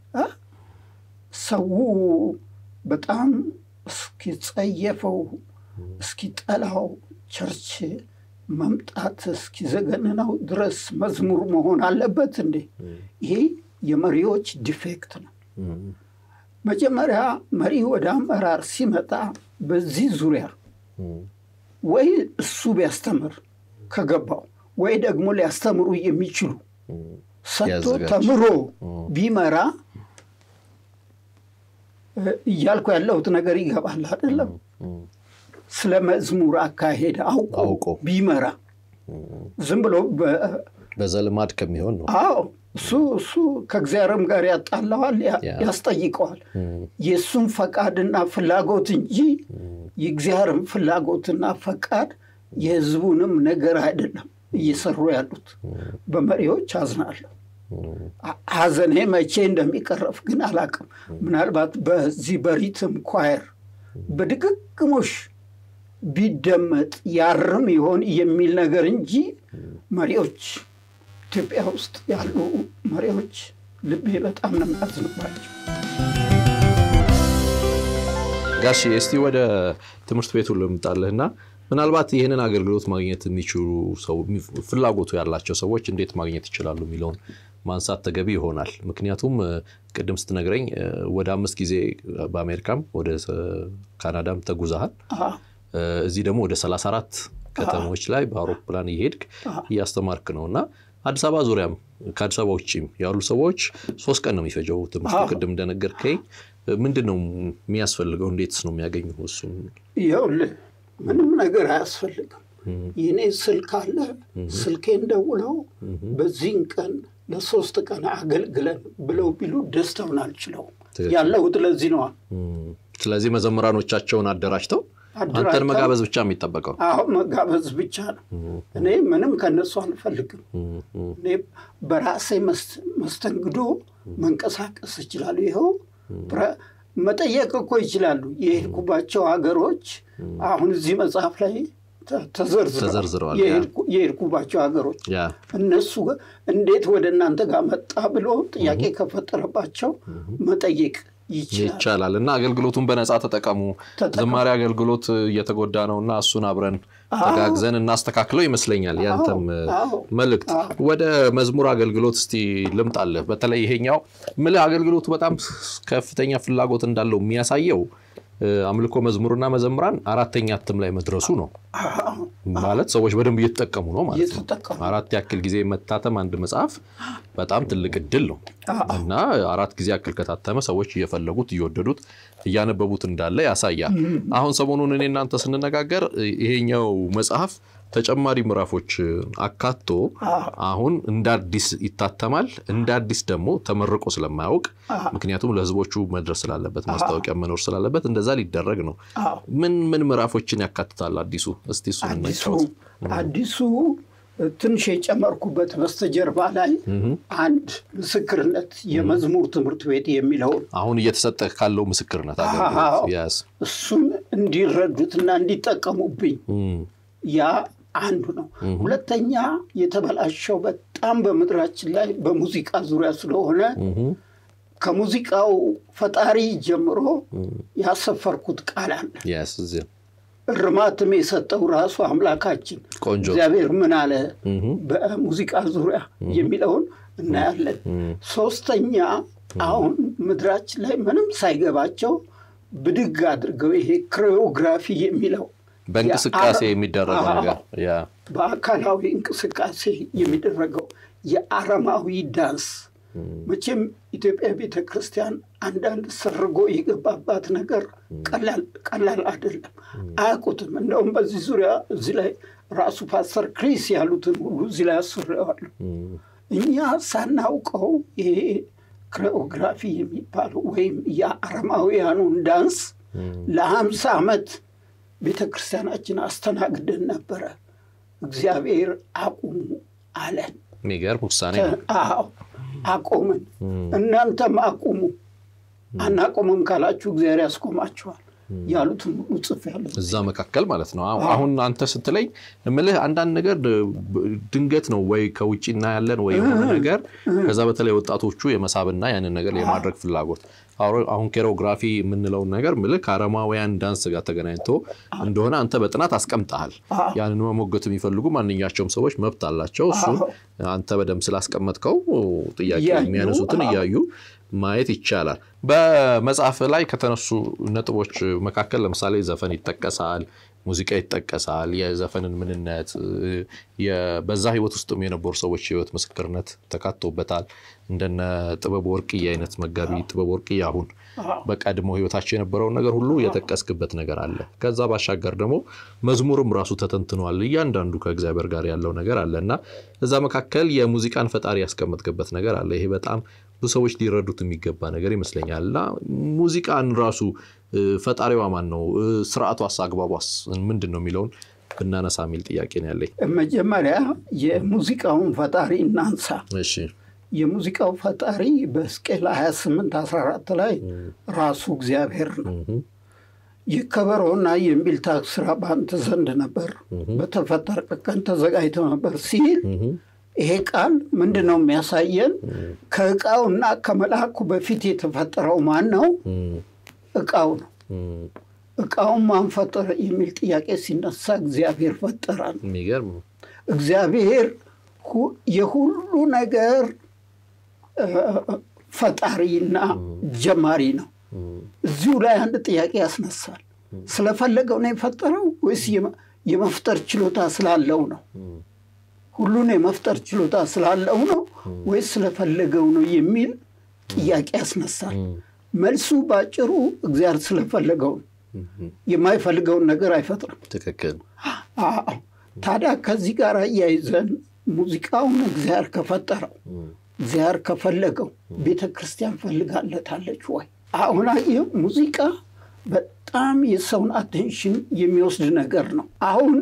A: ሰው በጣም እስኪጸየፈው እስኪጠላው ቸርች መምጣት እስኪዘገንነው ድረስ መዝሙር መሆን አለበት እንዴ? ይሄ የመሪዎች ዲፌክት ነው። መጀመሪያ መሪ ወደ አመራር ሲመጣ በዚህ ዙሪያ ወይ እሱ ቢያስተምር ከገባው ወይ ደግሞ ሊያስተምሩ የሚችሉ ሰጥቶ ተምሮ ቢመራ እያልኩ ያለሁት ነገር ይገባል አይደለም? ስለ መዝሙር አካሄድ አውቆ ቢመራ ዝም ብሎ
B: በዘልማድ ከሚሆን ነው።
A: አዎ እሱ እሱ ከእግዚአብሔርም ጋር ያጣላዋል፣ ያስጠይቀዋል። የእሱን ፈቃድና ፍላጎት እንጂ የእግዚአብሔርም ፍላጎትና ፈቃድ የሕዝቡንም ነገር አይደለም እየሰሩ ያሉት። በመሪዎች አዝናለሁ። ሐዘኔ መቼ እንደሚቀረፍ ግን አላቅም። ምናልባት በዚህ በሪትም ኳየር በድግግሞሽ ቢደመጥ ያርም ይሆን የሚል ነገር እንጂ መሪዎች ኢትዮጵያ ውስጥ ያሉ መሪዎች ልቤ በጣም ነው የሚያዝንባቸው።
B: ጋሽ እስቲ ወደ ትምህርት ቤቱ ልምጣልህና ምናልባት ይህንን አገልግሎት ማግኘት የሚችሉ ሰው ፍላጎቱ ያላቸው ሰዎች እንዴት ማግኘት ይችላሉ የሚለውን ማንሳት ተገቢ ይሆናል። ምክንያቱም ቅድም ስትነግረኝ ወደ አምስት ጊዜ በአሜሪካም ወደ ካናዳም ተጉዛሃል። እዚህ ደግሞ ወደ 34 ከተሞች ላይ በአውሮፕላን እየሄድክ እያስተማርክ ነው እና አዲስ አበባ ዙሪያም ከአዲስ አበባ ውጭም ያሉ ሰዎች ሶስት ቀን ነው የሚፈጀው ትምህርቱ። ቅድም እንደነገርከኝ ምንድን ነው የሚያስፈልገው? እንዴትስ ነው የሚያገኙ? እሱም
A: ይኸውልህ ምንም ነገር አያስፈልግም። የኔ ስልክ አለ። ስልኬን ደውለው በዚህን ቀን ለሶስት ቀን አገልግለን ብለው ቢሉ ደስታውን አልችለውም። ያለሁት ለዚህ ነዋ።
B: ስለዚህ መዘምራኖቻቸውን አደራጅተው አንተን መጋበዝ ብቻ የሚጠበቀው
A: አሁን መጋበዝ ብቻ ነው። እኔ ምንም ከነሱ አልፈልግም። እኔ በራሴ መስተንግዶ መንቀሳቀስ ይችላሉ። ይኸው መጠየቅ እኮ ይችላሉ። የሄድኩባቸው ሀገሮች አሁን እዚህ መጽሐፍ ላይ ተዘርዝረዋል። የሄድኩባቸው ሀገሮች እነሱ እንዴት ወደ እናንተ ጋር መጣ ብሎ ጥያቄ ከፈጠረባቸው መጠየቅ
B: ይቻላል እና አገልግሎቱን በነፃ ተጠቀሙ። ዝማሬ አገልግሎት እየተጎዳ ነው እና እሱን አብረን ተጋግዘን እናስተካክለው ይመስለኛል ያንተም መልእክት። ወደ መዝሙር አገልግሎት እስቲ ልምጣለህ። በተለይ ይሄኛው ምልህ አገልግሎቱ በጣም ከፍተኛ ፍላጎት እንዳለው የሚያሳየው አምልኮ መዝሙርና መዘምራን አራተኛ እትም ላይ መድረሱ ነው። ማለት ሰዎች በደንብ እየተጠቀሙ ነው ማለት ነው። አራት ያክል ጊዜ መታተም አንድ መጽሐፍ በጣም ትልቅ እድል ነው እና አራት ጊዜ ያክል ከታተመ ሰዎች እየፈለጉት እየወደዱት እያነበቡት እንዳለ ያሳያል። አሁን ሰሞኑን እኔ እናንተ ስንነጋገር ይሄኛው መጽሐፍ ተጨማሪ ምዕራፎች አካቶ አሁን እንደ አዲስ ይታተማል። እንደ አዲስ ደግሞ ተመርቆ ስለማያውቅ ምክንያቱም ለሕዝቦቹ መድረስ ስላለበት ማስታወቂያ መኖር ስላለበት እንደዛ ሊደረግ ነው። ምን ምን ምዕራፎችን ያካትታል አዲሱ? እስቲ እሱ
A: አዲሱ ትንሽ የጨመርኩበት በስተጀርባ ላይ አንድ ምስክርነት የመዝሙር ትምህርት ቤት የሚለውን
B: አሁን እየተሰጠ ካለው ምስክርነት አገልግሎት
A: እሱን እንዲረዱትና እንዲጠቀሙብኝ ያ አንዱ ነው። ሁለተኛ የተበላሸው በጣም በምድራችን ላይ በሙዚቃ ዙሪያ ስለሆነ ከሙዚቃው ፈጣሪ ጀምሮ ያሰፈርኩት ቃል አለ። እርማትም የሰጠው ራሱ አምላካችን እግዚአብሔር ምን አለ በሙዚቃ ዙሪያ የሚለውን እናያለን። ሶስተኛ አሁን ምድራችን ላይ ምንም ሳይገባቸው ብድግ አድርገው ይሄ ክሪዮግራፊ የሚለው
B: በእንቅስቃሴ የሚደረገው ነገር
A: በአካላዊ እንቅስቃሴ የሚደረገው የአረማዊ ዳንስ መቼም ኢትዮጵያ ቤተ ክርስቲያን አንዳንድ ሰርጎ የገባባት ነገር ቀላል አይደለም። አያውቁትም። እንደውም በዚህ ዙሪያ እዚህ ላይ ራሱ ፓስተር ክሪስ ያሉትን ሁሉ እዚህ ላይ አስሬዋሉ። እኛ ሳናውቀው ይሄ ክሪኦግራፊ የሚባለው ወይም የአረማውያኑን ዳንስ ለሀምሳ ዓመት ቤተ ክርስቲያናችን አስተናግደን ነበረ። እግዚአብሔር አቁሙ አለን።
B: የሚገርም ውሳኔ ነው።
A: አዎ አቆምን። እናንተም አቁሙ። አናቆምም ካላችሁ እግዚአብሔር ያስቆማችኋል ያሉትን ሁሉ ጽፌያለሁ።
B: እዛ መካከል ማለት ነው። አሁን አንተ ስትለኝ እምልህ አንዳንድ ነገር ድንገት ነው ወይ ከውጭ እናያለን ወይ የሆነ ነገር ከዛ በተለይ ወጣቶቹ የመሳብና ያንን ነገር የማድረግ ፍላጎት አሁን ኬሮግራፊ የምንለውን ነገር ምልህ ከአረማውያን ዳንስ ጋር ተገናኝቶ እንደሆነ አንተ በጥናት አስቀምጠሃል። ያንን መሞገት የሚፈልጉ ማንኛቸውም ሰዎች መብት አላቸው። እሱን አንተ በደንብ ስላስቀመጥከው ጥያቄ የሚያነሱትን እያዩ ማየት ይቻላል። በመጽሐፍ ላይ ከተነሱ ነጥቦች መካከል ለምሳሌ ዘፈን ይጠቀሳል፣ ሙዚቃ ይጠቀሳል፣ የዘፈንን ምንነት፣ በዛ ህይወት ውስጥም የነበሩ ሰዎች ህይወት ምስክርነት ተካቶበታል። እንደነ ጥበብ ወርቅዬ አይነት መጋቢ ጥበብ ወርቅዬ አሁን በቀድሞ ህይወታቸው የነበረውን ነገር ሁሉ የጠቀስክበት ነገር አለ። ከዛ ባሻገር ደግሞ መዝሙርም ራሱ ተተንትኗል። እያንዳንዱ ከእግዚአብሔር ጋር ያለው ነገር አለ እና እዛ መካከል የሙዚቃን ፈጣሪ ያስቀመጥክበት ነገር አለ። ይሄ በጣም ብዙ ሰዎች ሊረዱት የሚገባ ነገር ይመስለኛል እና ሙዚቃን ራሱ ፈጣሪዋ ማን ነው? ስርዓቷስ፣ አግባቧስ ምንድን ነው የሚለውን ብናነሳ የሚል ጥያቄ ነው ያለኝ።
A: መጀመሪያ የሙዚቃውን ፈጣሪ እናንሳ።
B: እሺ
A: የሙዚቃው ፈጣሪ በሕዝቅኤል 28 14 ላይ ራሱ እግዚአብሔር ነው። የከበሮና የእምቢልታ ስራ በአንተ ዘንድ ነበር፣ በተፈጠረ ቀን ተዘጋጅተው ነበር ሲል ይሄ ቃል ምንድን ነው የሚያሳየን? ከእቃውና ከመልአኩ በፊት የተፈጠረው ማን ነው? እቃው ነው። እቃውን ማን ፈጠረ የሚል ጥያቄ ሲነሳ እግዚአብሔር ፈጠራል።
B: የሚገርም
A: እግዚአብሔር የሁሉ ነገር ፈጣሪና ጀማሪ ነው። እዚሁ ላይ አንድ ጥያቄ ያስነሳል። ስለፈለገው ነው የፈጠረው ወይስ የመፍጠር ችሎታ ስላለው ነው? ሁሉን የመፍጠር ችሎታ ስላለው ነው ወይስ ስለፈለገው ነው የሚል ጥያቄ ያስነሳል። መልሱ ባጭሩ እግዚአብሔር ስለፈለገው ነው። የማይፈልገውን ነገር አይፈጥርም።
B: ትክክል።
A: ታዲያ ከዚህ ጋር እያይዘን ሙዚቃውን እግዚአብሔር ከፈጠረው እግዚአብሔር ከፈለገው ቤተ ክርስቲያን ፈልጋለታለች ወይ? አሁን አየህ ሙዚቃ በጣም የሰውን አቴንሽን የሚወስድ ነገር ነው። አሁን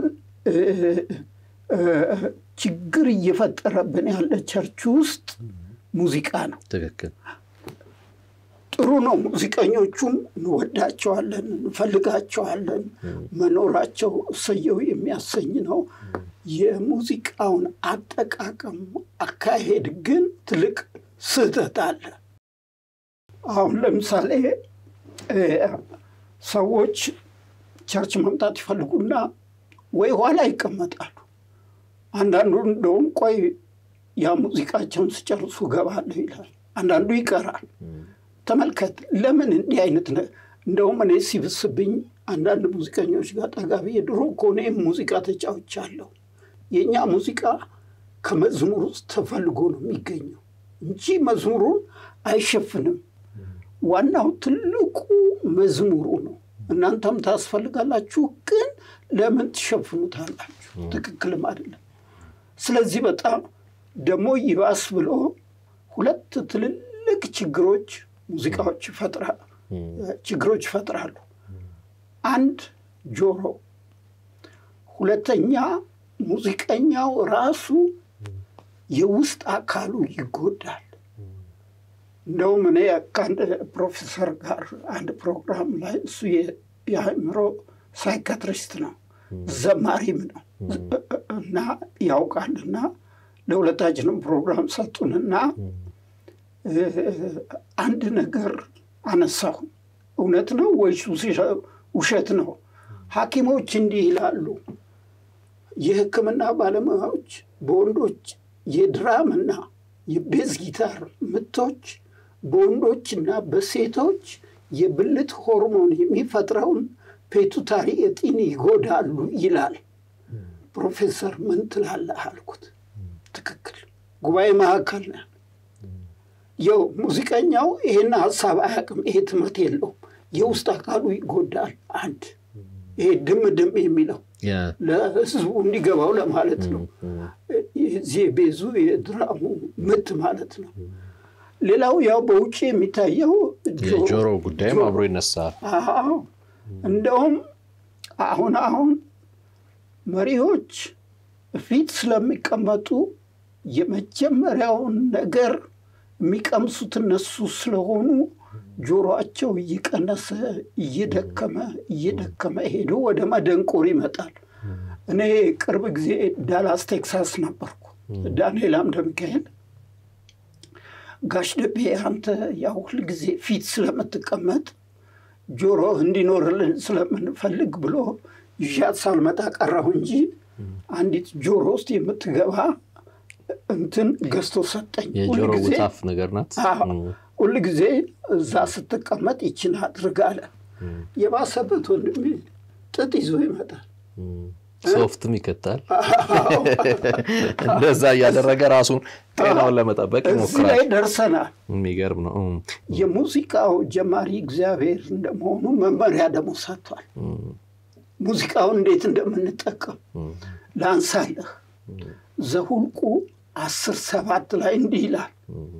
A: ችግር እየፈጠረብን ያለ ቸርች ውስጥ ሙዚቃ ነው።
B: ትክክል።
A: ጥሩ ነው። ሙዚቀኞቹም እንወዳቸዋለን፣ እንፈልጋቸዋለን። መኖራቸው እሰየው የሚያሰኝ ነው። የሙዚቃውን አጠቃቀም አካሄድ ግን ትልቅ ስህተት አለ። አሁን ለምሳሌ ሰዎች ቸርች መምጣት ይፈልጉና ወይ ኋላ ይቀመጣሉ። አንዳንዱ እንደውም ቆይ ያ ሙዚቃቸውን ስጨርሱ ገባለሁ ይላል። አንዳንዱ ይቀራል። ተመልከት፣ ለምን እንዲህ አይነት እንደውም እኔ ሲብስብኝ አንዳንድ ሙዚቀኞች ጋር ጠጋ ብዬ ድሮ እኮ እኔም ሙዚቃ ተጫውቻለሁ። የእኛ ሙዚቃ ከመዝሙር ውስጥ ተፈልጎ ነው የሚገኘው እንጂ መዝሙሩን አይሸፍንም። ዋናው ትልቁ መዝሙሩ ነው። እናንተም ታስፈልጋላችሁ፣ ግን ለምን ትሸፍኑታላችሁ? ትክክልም አይደለም። ስለዚህ በጣም ደግሞ ይባስ ብሎ ሁለት ትልልቅ ችግሮች ሙዚቃዎች ይፈጥራል ችግሮች ይፈጥራሉ። አንድ ጆሮ፣ ሁለተኛ ሙዚቀኛው ራሱ የውስጥ አካሉ ይጎዳል። እንደውም እኔ ከአንድ ፕሮፌሰር ጋር አንድ ፕሮግራም ላይ እሱ የአእምሮ ሳይካትሪስት ነው ዘማሪም ነው እና ያውቃልና ለሁለታችንም ፕሮግራም ሰጡንና አንድ ነገር አነሳሁ። እውነት ነው ወይስ ውሸት ነው? ሐኪሞች እንዲህ ይላሉ። የሕክምና ባለሙያዎች በወንዶች የድራምና የቤዝ ጊታር ምቶች በወንዶችና በሴቶች የብልት ሆርሞን የሚፈጥረውን ፔቱታሪ እጢን ይጎዳሉ ይላል። ፕሮፌሰር ምን ትላለህ አልኩት። ትክክል ጉባኤ መካከል ነው። የው ሙዚቀኛው ይሄን ሀሳብ አያውቅም። ይሄ ትምህርት የለውም። የውስጥ አካሉ ይጎዳል። አንድ ይሄ ድም ድም የሚለው ለህዝቡ እንዲገባው ለማለት ነው። የዚህ ቤዙ የድራሙ ምት ማለት ነው። ሌላው ያው በውጭ የሚታየው
B: የጆሮ ጉዳይም አብሮ ይነሳል።
A: እንደውም አሁን አሁን መሪዎች ፊት ስለሚቀመጡ የመጀመሪያውን ነገር የሚቀምሱት እነሱ ስለሆኑ ጆሮአቸው እየቀነሰ እየደከመ እየደከመ ሄዶ ወደ መደንቆር ይመጣል። እኔ ቅርብ ጊዜ ዳላስ ቴክሳስ ነበርኩ። ዳንኤል አምደ ሚካኤል ጋሽ ደቤ አንተ ያው ሁል ጊዜ ፊት ስለምትቀመጥ ጆሮ እንዲኖርልን ስለምንፈልግ ብሎ ይዣት ሳልመጣ ቀረሁ እንጂ አንዲት ጆሮ ውስጥ የምትገባ እንትን ገዝቶ ሰጠኝ።
B: የጆሮ ውታፍ ነገር ናት።
A: ሁል ጊዜ እዛ ስትቀመጥ ይችን አድርግ አለ። የባሰበት ወንድሜ ጥጥ ይዞ ይመጣል።
B: ሶፍትም ይከታል። እንደዛ እያደረገ ራሱን ጤናውን ለመጠበቅ
A: እዚህ
B: ይሞክራል።
A: ላይ ደርሰናል።
B: የሚገርም ነው።
A: የሙዚቃው ጀማሪ እግዚአብሔር እንደመሆኑ መመሪያ ደግሞ ሰጥቷል። ሙዚቃውን እንዴት እንደምንጠቀም ላንሳለህ። ዘሁልቁ አስር ሰባት ላይ እንዲህ ይላል፣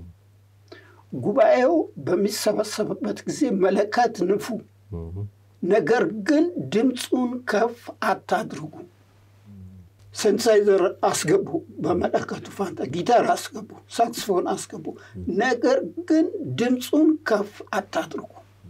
A: ጉባኤው በሚሰበሰብበት ጊዜ መለከት ንፉ፣ ነገር ግን ድምፁን ከፍ አታድርጉ። ሴንሳይዘር አስገቡ፣ በመለከቱ ፋንታ ጊታር አስገቡ፣ ሳክስፎን አስገቡ፣ ነገር ግን ድምፁን ከፍ አታድርጉ።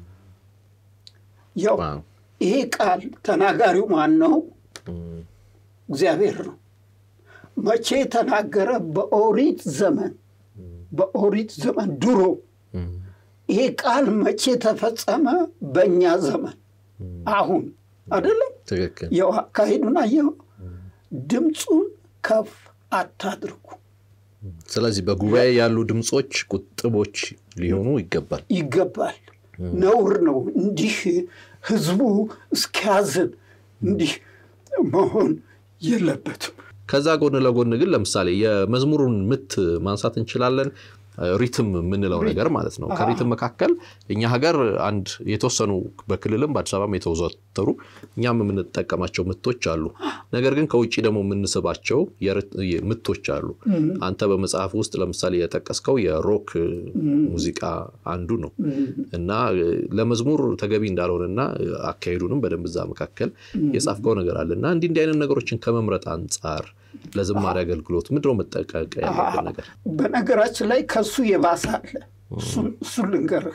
A: ያው ይሄ ቃል ተናጋሪው ማን ነው? እግዚአብሔር ነው። መቼ ተናገረ? በኦሪት ዘመን በኦሪት ዘመን ድሮ። ይሄ ቃል መቼ ተፈጸመ? በእኛ ዘመን አሁን አይደለም።
B: ትክክል።
A: ያው አካሄዱን አየው። ድምፁን ከፍ አታድርጉ
B: ስለዚህ በጉባኤ ያሉ ድምፆች ቁጥቦች ሊሆኑ ይገባል።
A: ይገባል። ነውር ነው እንዲህ ህዝቡ እስኪያዝን እንዲህ መሆን የለበትም።
B: ከዛ ጎን ለጎን ግን ለምሳሌ የመዝሙሩን ምት ማንሳት እንችላለን። ሪትም የምንለው ነገር ማለት ነው። ከሪትም መካከል እኛ ሀገር አንድ የተወሰኑ በክልልም በአዲስ አበባም የተዘወተሩ እኛም የምንጠቀማቸው ምቶች አሉ። ነገር ግን ከውጭ ደግሞ የምንስባቸው ምቶች አሉ። አንተ በመጽሐፍ ውስጥ ለምሳሌ የጠቀስከው የሮክ ሙዚቃ አንዱ ነው እና ለመዝሙር ተገቢ እንዳልሆነና አካሄዱንም በደንብ እዛ መካከል የጻፍከው ነገር አለ እና እንዲህ እንዲህ አይነት ነገሮችን ከመምረጥ አንጻር ለዝማሬ አገልግሎት ምንድነው መጠቀቅ ያለብን ነገር?
A: በነገራችን ላይ ከሱ የባሰ አለ። እሱን ልንገርህ።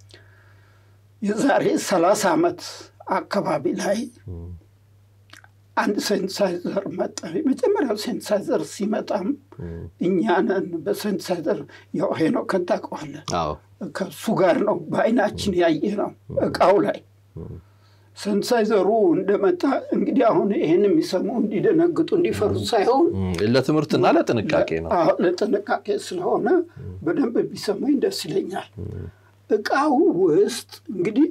A: የዛሬ ሰላሳ ዓመት አካባቢ ላይ አንድ ሴንሳይዘር መጣ። የመጀመሪያው ሴንሳይዘር ሲመጣም እኛንን በሴንሳይዘር ያው ሄኖክን ታውቀዋለህ። ከሱ ጋር ነው በአይናችን ያየ ነው እቃው ላይ ሴንሳይዘሩ እንደመጣ እንግዲህ አሁን ይህን የሚሰሙ እንዲደነግጡ እንዲፈሩ ሳይሆን
B: ለትምህርትና ለጥንቃቄ ነው።
A: ለጥንቃቄ ስለሆነ በደንብ ቢሰማኝ ደስ ይለኛል። እቃው ውስጥ እንግዲህ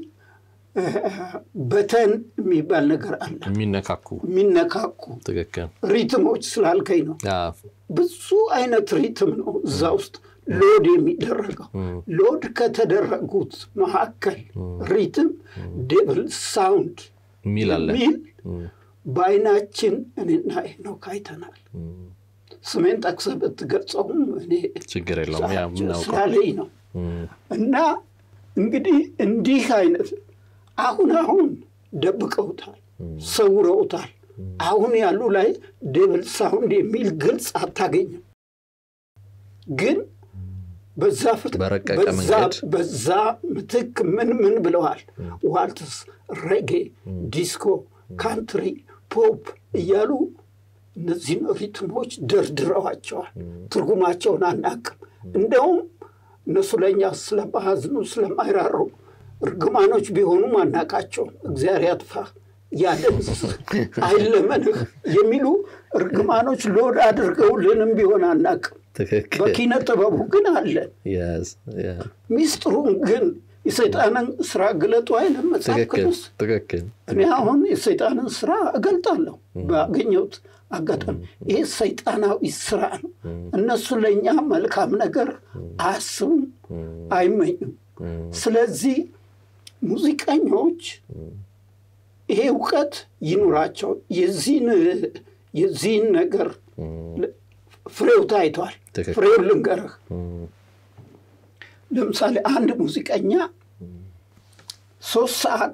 A: በተን የሚባል ነገር አለ።
B: የሚነካኩ
A: የሚነካኩ
B: ትክክል
A: ሪትሞች ስላልከኝ ነው። ብዙ አይነት ሪትም ነው እዛ ውስጥ ሎድ የሚደረገው። ሎድ ከተደረጉት መካከል ሪትም ዴብል ሳውንድ
B: የሚል አለ
A: የሚል በአይናችን እኔና ሄኖክ አይተናል። ስሜን ጠቅሰህ ብትገልጸውም እኔ
B: ችግር የለውም ያ የምናውቀው
A: ስላለኝ ነው። እና እንግዲህ እንዲህ አይነት አሁን አሁን ደብቀውታል፣ ሰውረውታል። አሁን ያሉ ላይ ዴብል ሳውንድ የሚል ግልጽ አታገኝም። ግን በዛ
B: በረቀቀ መንገድ
A: በዛ ምትክ ምን ምን ብለዋል? ዋልትስ፣ ሬጌ፣ ዲስኮ፣ ካንትሪ፣ ፖፕ እያሉ እነዚህን ሪትሞች ደርድረዋቸዋል። ትርጉማቸውን አናቅም። እንደውም እነሱ ለእኛ ስለማያዝኑ ስለማይራሩ እርግማኖች ቢሆኑም አናቃቸውም። እግዚአብሔር ያጥፋ ያደምስስ አይለመንህ የሚሉ እርግማኖች ሎድ አድርገውልንም ቢሆን አናቅም። በኪነ ጥበቡ ግን አለን። ሚስጥሩን ግን የሰይጣንን ስራ ግለጡ አይልም መጽሐፍ ቅዱስ። እኔ አሁን የሰይጣንን ስራ እገልጣለሁ ባገኘሁት አጋጣሚ። ይሄ ሰይጣናዊ ስራ ነው። እነሱ ለእኛ መልካም ነገር አያስቡም፣ አይመኙም። ስለዚህ ሙዚቀኞች ይሄ እውቀት ይኑራቸው። የዚህን ነገር ፍሬው ታይቷል። ፍሬው ልንገርህ። ለምሳሌ አንድ ሙዚቀኛ ሶስት ሰዓት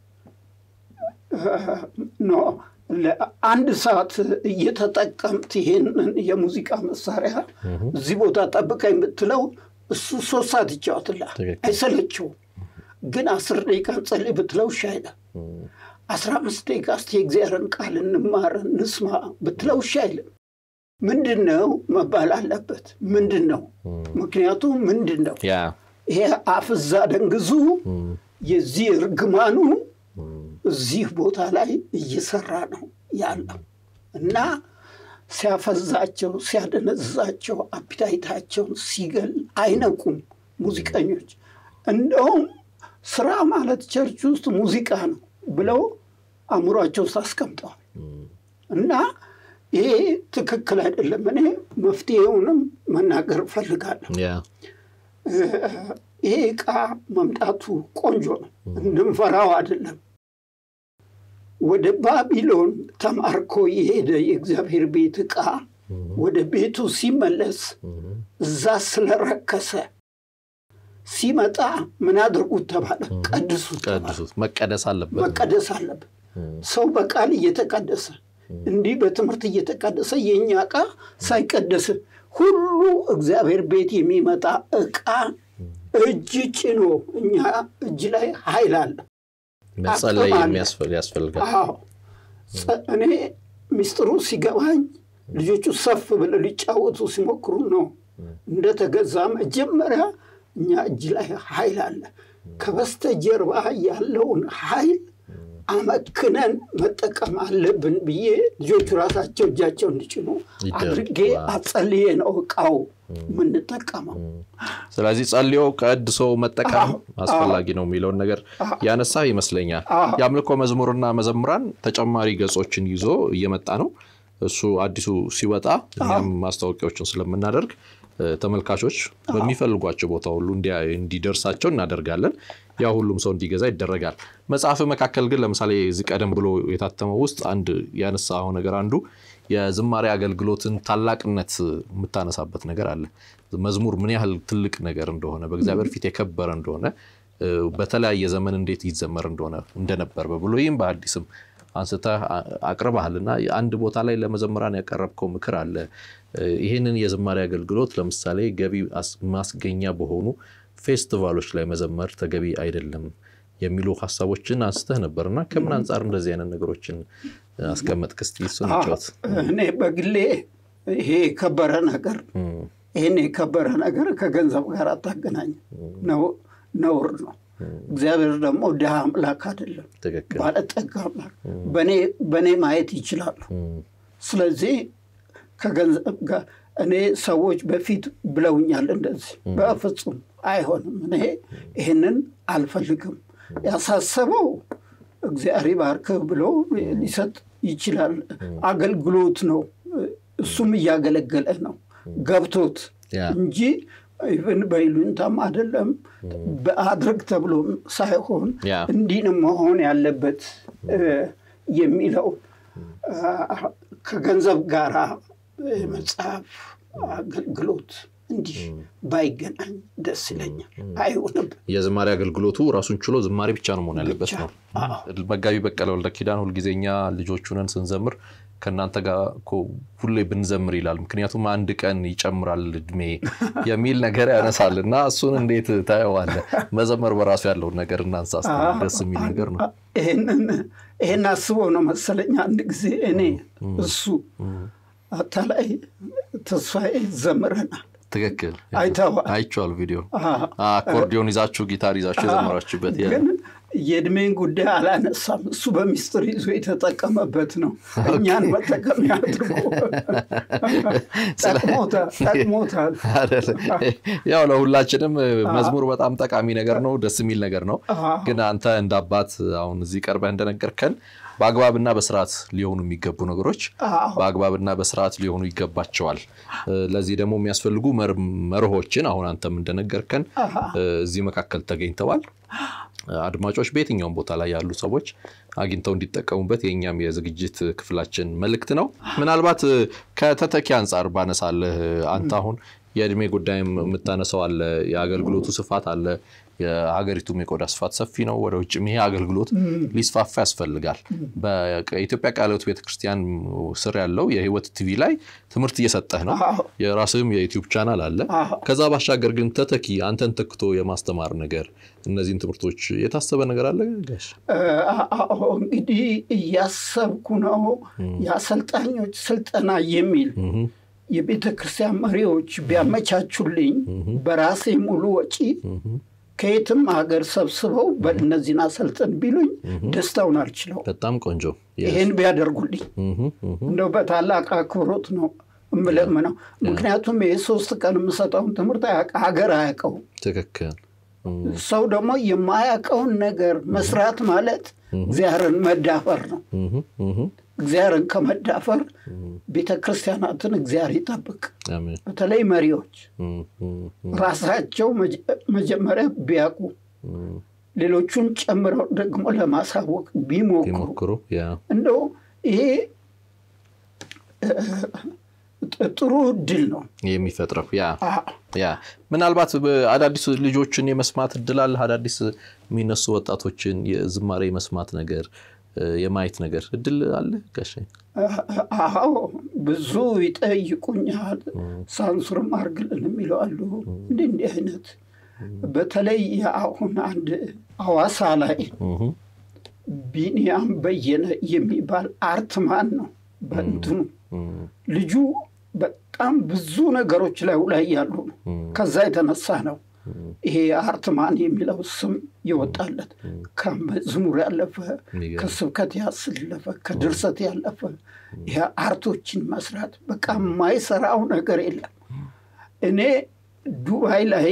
A: ኖ አንድ ሰዓት እየተጠቀምት ይሄንን የሙዚቃ መሳሪያ እዚህ ቦታ ጠብቀኝ ብትለው እሱ ሶስት ሰዓት ይጫወትልሃል፣ አይሰለችውም። ግን አስር ደቂቃ ጸልይ ብትለው እሺ አይልም። አስራ አምስት ደቂቃ እስቲ የእግዚአብሔርን ቃል እንማር እንስማ ብትለው እሺ አይልም። ምንድን ነው መባል አለበት? ምንድን ነው ምክንያቱም ምንድን ነው? ይሄ አፍዛ ደንግዙ የዚህ እርግማኑ እዚህ ቦታ ላይ እየሰራ ነው ያለው እና ሲያፈዛቸው፣ ሲያደነዛቸው፣ አፒታይታቸውን ሲገል አይነቁም ሙዚቀኞች። እንደውም ስራ ማለት ቸርች ውስጥ ሙዚቃ ነው ብለው አእምሯቸው ውስጥ አስቀምጠዋል እና ይሄ ትክክል አይደለም። እኔ መፍትሄውንም መናገር እፈልጋለሁ። ይሄ ዕቃ መምጣቱ ቆንጆ ነው፣ እንድንፈራው አይደለም። ወደ ባቢሎን ተማርኮ የሄደ የእግዚአብሔር ቤት ዕቃ ወደ ቤቱ ሲመለስ እዛ ስለረከሰ ሲመጣ ምን አድርጉት ተባለ? ቀድሱት።
B: መቀደስ አለበት፣
A: መቀደስ አለበት። ሰው በቃል እየተቀደሰ እንዲህ በትምህርት እየተቀደሰ የእኛ ዕቃ ሳይቀደስ ሁሉ እግዚአብሔር ቤት የሚመጣ ዕቃ እጅ ጭኖ እኛ እጅ ላይ ኃይል አለ።
B: መጸለይ ያስፈልጋል።
A: እኔ ሚስጥሩ ሲገባኝ ልጆቹ ሰፍ ብለው ሊጫወቱ ሲሞክሩ ነው እንደተገዛ መጀመሪያ እኛ እጅ ላይ ኃይል አለ። ከበስተጀርባ ያለውን ኃይል አመክነን መጠቀም አለብን ብዬ ልጆቹ ራሳቸው እጃቸው እንዲጭኑ አድርጌ አጸልዬ ነው እቃው የምንጠቀመው።
B: ስለዚህ ጸልዮ ቀድሶ መጠቀም አስፈላጊ ነው የሚለውን ነገር ያነሳ ይመስለኛል። የአምልኮ መዝሙርና መዘምራን ተጨማሪ ገጾችን ይዞ እየመጣ ነው። እሱ አዲሱ ሲወጣ እኛም ማስታወቂያዎችን ስለምናደርግ ተመልካቾች በሚፈልጓቸው ቦታ ሁሉ እንዲደርሳቸው እናደርጋለን። ያ ሁሉም ሰው እንዲገዛ ይደረጋል። መጽሐፍ መካከል ግን ለምሳሌ እዚህ ቀደም ብሎ የታተመው ውስጥ አንድ ያነሳው ነገር አንዱ የዝማሬ አገልግሎትን ታላቅነት የምታነሳበት ነገር አለ። መዝሙር ምን ያህል ትልቅ ነገር እንደሆነ፣ በእግዚአብሔር ፊት የከበረ እንደሆነ፣ በተለያየ ዘመን እንዴት ይዘመር እንደሆነ እንደነበር በብሉይም በአዲስም አንስተህ አቅርበሃል እና አንድ ቦታ ላይ ለመዘምራን ያቀረብከው ምክር አለ። ይህንን የዝማሬ አገልግሎት ለምሳሌ ገቢ ማስገኛ በሆኑ ፌስቲቫሎች ላይ መዘመር ተገቢ አይደለም። የሚሉ ሀሳቦችን አንስተህ ነበር እና ከምን አንጻር እንደዚህ አይነት ነገሮችን አስቀመጥክ? እስኪ እሱን ጫወት።
A: እኔ በግሌ ይሄ የከበረ ነገር ይህን የከበረ ነገር ከገንዘብ ጋር አታገናኝ፣ ነውር ነው። እግዚአብሔር ደግሞ ድሃ አምላክ አይደለም፣ ባለጠጋ አምላክ። በእኔ ማየት ይችላሉ። ስለዚህ ከገንዘብ ጋር እኔ ሰዎች በፊት ብለውኛል እንደዚህ፣ በፍጹም አይሆንም። እኔ ይህንን አልፈልግም። ያሳሰበው እግዚአብሔር ባርክህ ብሎ ሊሰጥ ይችላል። አገልግሎት ነው። እሱም እያገለገለ ነው ገብቶት እንጂ ኢቨን በይሉኝታም አይደለም በአድርግ ተብሎ ሳይሆን እንዲህ መሆን ያለበት የሚለው ከገንዘብ ጋራ መጽሐፍ አገልግሎት እንዲህ ባይገናኝ ደስ ይለኛል። አይሆንም።
B: የዝማሬ አገልግሎቱ ራሱን ችሎ ዝማሬ ብቻ ነው መሆን ያለበት ነው። መጋቢ በቀለ ወልደ ኪዳን ሁልጊዜኛ ልጆቹ ነን ስንዘምር ከእናንተ ጋር ሁሌ ብንዘምር ይላል። ምክንያቱም አንድ ቀን ይጨምራል እድሜ የሚል ነገር ያነሳል እና እሱን እንዴት ታየዋለህ? መዘመር በራሱ ያለውን ነገር እናንሳ። ደስ የሚል ነገር ነው።
A: ይሄን አስበው ነው መሰለኝ አንድ ጊዜ እኔ እሱ አታላይ ተስፋዬ ዘምረናል።
B: ትክክል
A: አይተዋል።
B: አይቼዋለሁ ቪዲዮ። አኮርዲዮን ይዛችሁ ጊታር ይዛችሁ የዘመራችሁበት
A: ግን የእድሜን ጉዳይ አላነሳም። እሱ በሚስጥር ይዞ የተጠቀመበት ነው። እኛን መጠቀሚያ አድርጎ ጠቅሞታል።
B: ያው ለሁላችንም መዝሙር በጣም ጠቃሚ ነገር ነው፣ ደስ የሚል ነገር ነው። ግን አንተ እንደ አባት አሁን እዚህ ቀርበህ እንደነገርከን በአግባብና በስርዓት ሊሆኑ የሚገቡ ነገሮች በአግባብና በስርዓት ሊሆኑ ይገባቸዋል። ለዚህ ደግሞ የሚያስፈልጉ መርሆችን አሁን አንተም እንደነገርከን እዚህ መካከል ተገኝተዋል። አድማጮች በየትኛውም ቦታ ላይ ያሉ ሰዎች አግኝተው እንዲጠቀሙበት የእኛም የዝግጅት ክፍላችን መልእክት ነው። ምናልባት ከተተኪ አንጻር ባነሳለህ አንተ አሁን የእድሜ ጉዳይም የምታነሳው አለ፣ የአገልግሎቱ ስፋት አለ። የሀገሪቱም የቆዳ ስፋት ሰፊ ነው። ወደ ውጭም ይሄ አገልግሎት ሊስፋፋ ያስፈልጋል። በኢትዮጵያ ቃለ ሕይወት ቤተክርስቲያን ስር ያለው የህይወት ቲቪ ላይ ትምህርት እየሰጠህ ነው። የራስህም የዩቲዩብ ቻናል አለ። ከዛ ባሻገር ግን ተተኪ አንተን ተክቶ የማስተማር ነገር እነዚህን ትምህርቶች የታሰበ ነገር አለ?
A: እንግዲህ እያሰብኩ ነው። የአሰልጣኞች ስልጠና የሚል የቤተ ክርስቲያን መሪዎች ቢያመቻቹልኝ በራሴ ሙሉ ወጪ ከየትም ሀገር ሰብስበው በእነዚህን አሰልጥን ቢሉኝ ደስታውን አልችለው።
B: በጣም ቆንጆ።
A: ይህን ቢያደርጉልኝ እንደው በታላቅ አክብሮት ነው እምለምነው። ምክንያቱም ይህ ሶስት ቀን የምሰጠውን ትምህርት ሀገር አያውቀውም።
B: ትክክል።
A: ሰው ደግሞ የማያውቀውን ነገር መስራት ማለት እግዚአብሔርን መዳፈር ነው። እግዚአብሔርን ከመዳፈር ቤተ ክርስቲያናትን እግዚአብሔር ይጠብቅ። በተለይ መሪዎች ራሳቸው መጀመሪያ ቢያውቁ ሌሎቹን ጨምረው ደግሞ ለማሳወቅ ቢሞክሩ እንደው ይሄ ጥሩ እድል ነው
B: የሚፈጥረው። ያ ያ ምናልባት አዳዲስ ልጆችን የመስማት እድል አለ። አዳዲስ የሚነሱ ወጣቶችን የዝማሬ የመስማት ነገር የማየት ነገር እድል አለ ጋሼ?
A: አዎ ብዙ ይጠይቁኛል። ሳንሱርም አርግልን የሚለው አሉ። እንዲህ እንዲህ አይነት በተለይ አሁን አንድ ሐዋሳ ላይ ቢኒያም በየነ የሚባል አርትማን ነው በእንትኑ ልጁ በጣም ብዙ ነገሮች ላይ ላይ ያሉ ነው። ከዛ የተነሳ ነው ይሄ አርትማን የሚለው ስም ይወጣለት። ከመዝሙር ያለፈ ከስብከት ያስለፈ ከድርሰት ያለፈ ይሄ አርቶችን መስራት በቃ የማይሰራው ነገር የለም። እኔ ዱባይ ላይ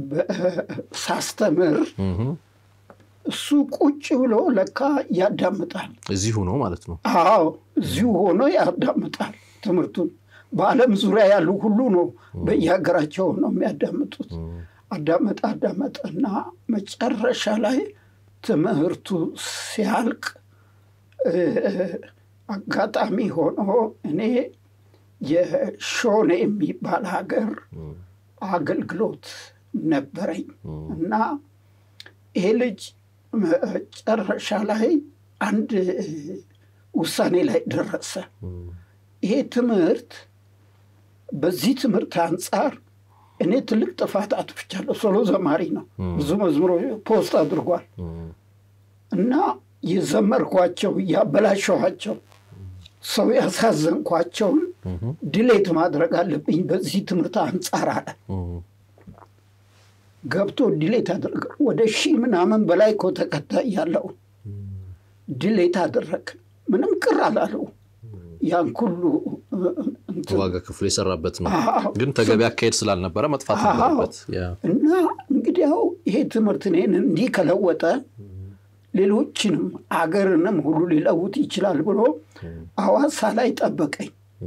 A: ሳስተምር እሱ ቁጭ ብሎ ለካ ያዳምጣል።
B: እዚሁ ነው ማለት ነው?
A: አዎ እዚሁ ሆኖ ያዳምጣል ትምህርቱን። በዓለም ዙሪያ ያሉ ሁሉ ነው በየሀገራቸው ነው የሚያዳምጡት። አዳመጠ አዳመጠና መጨረሻ ላይ ትምህርቱ ሲያልቅ አጋጣሚ ሆኖ እኔ የሾኔ የሚባል ሀገር አገልግሎት ነበረኝ እና ይሄ ልጅ መጨረሻ ላይ አንድ ውሳኔ ላይ ደረሰ። ይሄ ትምህርት በዚህ ትምህርት አንጻር እኔ ትልቅ ጥፋት አጥፍቻለሁ። ሶሎ ዘማሪ ነው። ብዙ መዝሙሮች ፖስት አድርጓል። እና የዘመርኳቸው ያበላሸኋቸው ሰው ያሳዘንኳቸውን ድሌት ማድረግ አለብኝ በዚህ ትምህርት አንጻር አለ። ገብቶ ድሌት አደረገ። ወደ ሺህ ምናምን በላይ እኮ ተከታይ ያለው ድሌት አደረግ። ምንም ቅር አላለው። ያን ሁሉ
B: ዋጋ ክፍሉ የሰራበት ነው። ግን ተገቢ አካሄድ ስላልነበረ መጥፋት ነበረበት
A: እና እንግዲያው ይሄ ትምህርት እኔን እንዲህ ከለወጠ ሌሎችንም አገርንም ሁሉ ሊለውጥ ይችላል ብሎ አዋሳ ላይ ጠበቀኝ።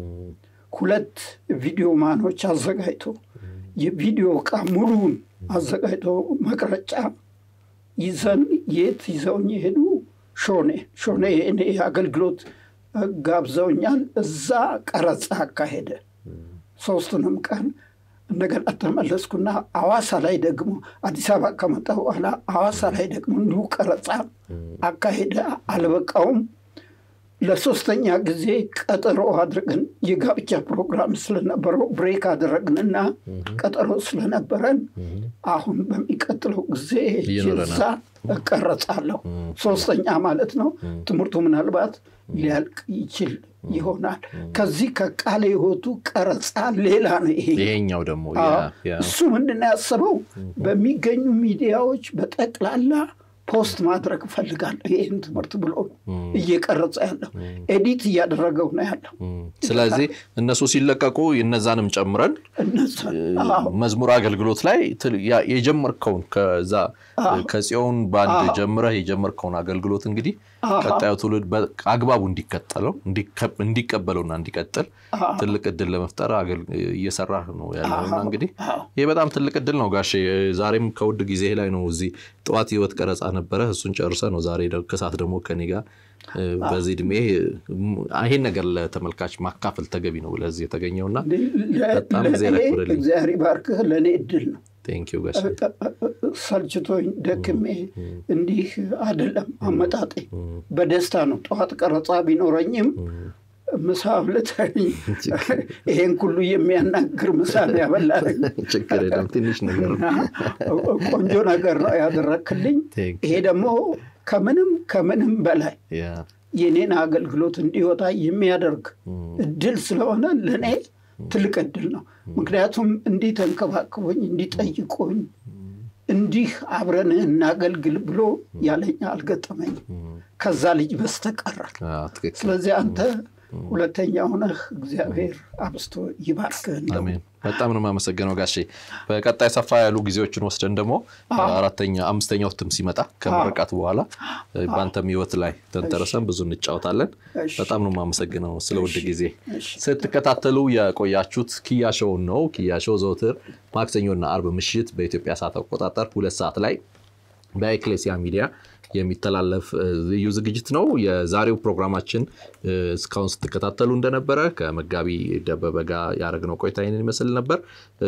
A: ሁለት ቪዲዮ ማኖች አዘጋጅቶ የቪዲዮ እቃ ሙሉውን አዘጋጅቶ መቅረጫ ይዘን የት ይዘውኝ የሄዱ ሾኔ ሾኔ እኔ አገልግሎት ጋብዘውኛል። እዛ ቀረጻ አካሄደ ሶስቱንም ቀን እንደገና ተመለስኩና አዋሳ ላይ ደግሞ አዲስ አበባ ከመጣ በኋላ አዋሳ ላይ ደግሞ እንዲሁ ቀረጻ አካሄደ። አልበቃውም። ለሶስተኛ ጊዜ ቀጠሮ አድርገን የጋብቻ ፕሮግራም ስለነበረው ብሬክ አደረግንና ቀጠሮ ስለነበረን አሁን በሚቀጥለው ጊዜ እዛ እቀረጻለሁ። ሶስተኛ ማለት ነው። ትምህርቱ ምናልባት ሊያልቅ ይችል ይሆናል። ከዚህ ከቃለ ሕይወቱ ቀረጻ ሌላ ነው ይሄ
B: ይሄኛው ደግሞ
A: እሱ ምንድን ነው ያሰበው በሚገኙ ሚዲያዎች በጠቅላላ ፖስት ማድረግ እፈልጋለሁ ይህን ትምህርት ብሎ እየቀረጸ ያለው ኤዲት እያደረገው ነው ያለው።
B: ስለዚህ እነሱ ሲለቀቁ እነዛንም ጨምረን መዝሙር አገልግሎት ላይ የጀመርከውን ከዛ ከጽዮን ባንድ ጀምረህ የጀመርከውን አገልግሎት እንግዲህ ቀጣዩ ትውልድ አግባቡ እንዲከተለው እንዲቀበለውና እንዲቀጥል ትልቅ እድል ለመፍጠር እየሰራህ ነው ያለውና እንግዲህ ይህ በጣም ትልቅ እድል ነው ጋሼ። ዛሬም ከውድ ጊዜ ላይ ነው እዚህ ጠዋት ህይወት ቀረጻ ነበረ። እሱን ጨርሰ ነው ዛሬ ከሰዓት ደግሞ ከኔ ጋር በዚህ እድሜ ይሄን ነገር ለተመልካች ማካፈል ተገቢ ነው ለዚህ የተገኘውና በጣም
A: እግዚአብሔር ይባርክህ። ለእኔ እድል ነው።
B: ቴንኪው ጋሼ።
A: ሰልችቶኝ ደክሜ እንዲህ አይደለም አመጣጤ፣ በደስታ ነው። ጠዋት ቀረጻ ቢኖረኝም ምሳ አብልተኝ ይሄን ሁሉ የሚያናግር ምሳ ነው ያበላኝ።
B: ችግር የለም ትንሽ ነገር
A: ቆንጆ ነገር ነው ያደረክልኝ። ይሄ ደግሞ ከምንም ከምንም በላይ የኔን አገልግሎት እንዲወጣ የሚያደርግ እድል ስለሆነ ለእኔ ትልቅ እድል ነው። ምክንያቱም እንዲህ ተንከባክቦኝ እንዲጠይቆኝ እንዲህ አብረን እናገልግል ብሎ ያለኝ አልገጠመኝም ከዛ ልጅ በስተቀር። ስለዚህ አንተ ሁለተኛ ሆነህ እግዚአብሔር አብስቶ ይባርክህ።
B: አሜን። በጣም ነው የማመሰግነው ጋሼ። በቀጣይ ሰፋ ያሉ ጊዜዎችን ወስደን ደግሞ አራተኛ አምስተኛው እትም ሲመጣ ከምርቃት በኋላ በአንተም ህይወት ላይ ተንተረሰን ብዙ እንጫወታለን። በጣም ነው የማመሰግነው ስለ ውድ ጊዜ። ስትከታተሉ የቆያችሁት ኪያ ሾውን ነው። ኪያ ሾው ዘውትር ማክሰኞና አርብ ምሽት በኢትዮጵያ ሰዓት አቆጣጠር ሁለት ሰዓት ላይ በኤክሌሲያ ሚዲያ የሚተላለፍ ልዩ ዝግጅት ነው። የዛሬው ፕሮግራማችን እስካሁን ስትከታተሉ እንደነበረ ከመጋቢ ደበበ ጋር ያደረግነው ቆይታ ይህንን ይመስል ነበር።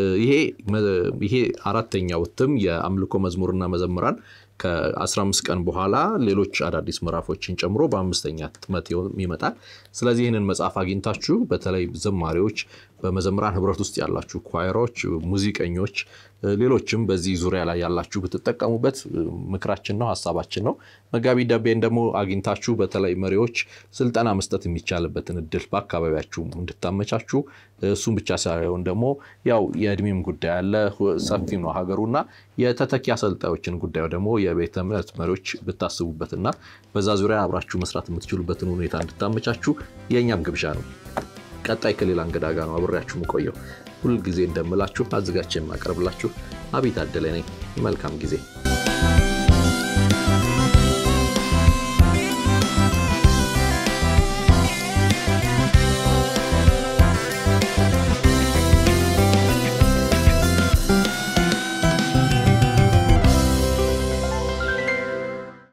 B: ይሄ አራተኛው እትም የአምልኮ መዝሙርና መዘምራን ከ15 ቀን በኋላ ሌሎች አዳዲስ ምዕራፎችን ጨምሮ በአምስተኛ ህትመት ይመጣል። ስለዚህ ይህንን መጽሐፍ አግኝታችሁ በተለይ ዘማሪዎች፣ በመዘምራን ህብረት ውስጥ ያላችሁ ኳይሮች፣ ሙዚቀኞች፣ ሌሎችም በዚህ ዙሪያ ላይ ያላችሁ ብትጠቀሙበት ምክራችን ነው፣ ሀሳባችን ነው። መጋቢ ደቤን ደግሞ አግኝታችሁ በተለይ መሪዎች ስልጠና መስጠት የሚቻልበትን እድል በአካባቢያችሁ እንድታመቻችሁ እሱም ብቻ ሳይሆን ደግሞ ያው የእድሜም ጉዳይ አለ፣ ሰፊም ነው ሀገሩና የተተኪ አሰልጣዮችን ጉዳዩ ደግሞ የቤተ እምነት መሪዎች ብታስቡበትና በዛ ዙሪያ አብራችሁ መስራት የምትችሉበትን ሁኔታ እንድታመቻችሁ የእኛም ግብዣ ነው። ቀጣይ ከሌላ እንግዳ ጋር ነው አብሬያችሁ የምቆየው። ሁልጊዜ እንደምላችሁ አዘጋጅቼ የማቀርብላችሁ አቤት አደለ ነኝ። መልካም ጊዜ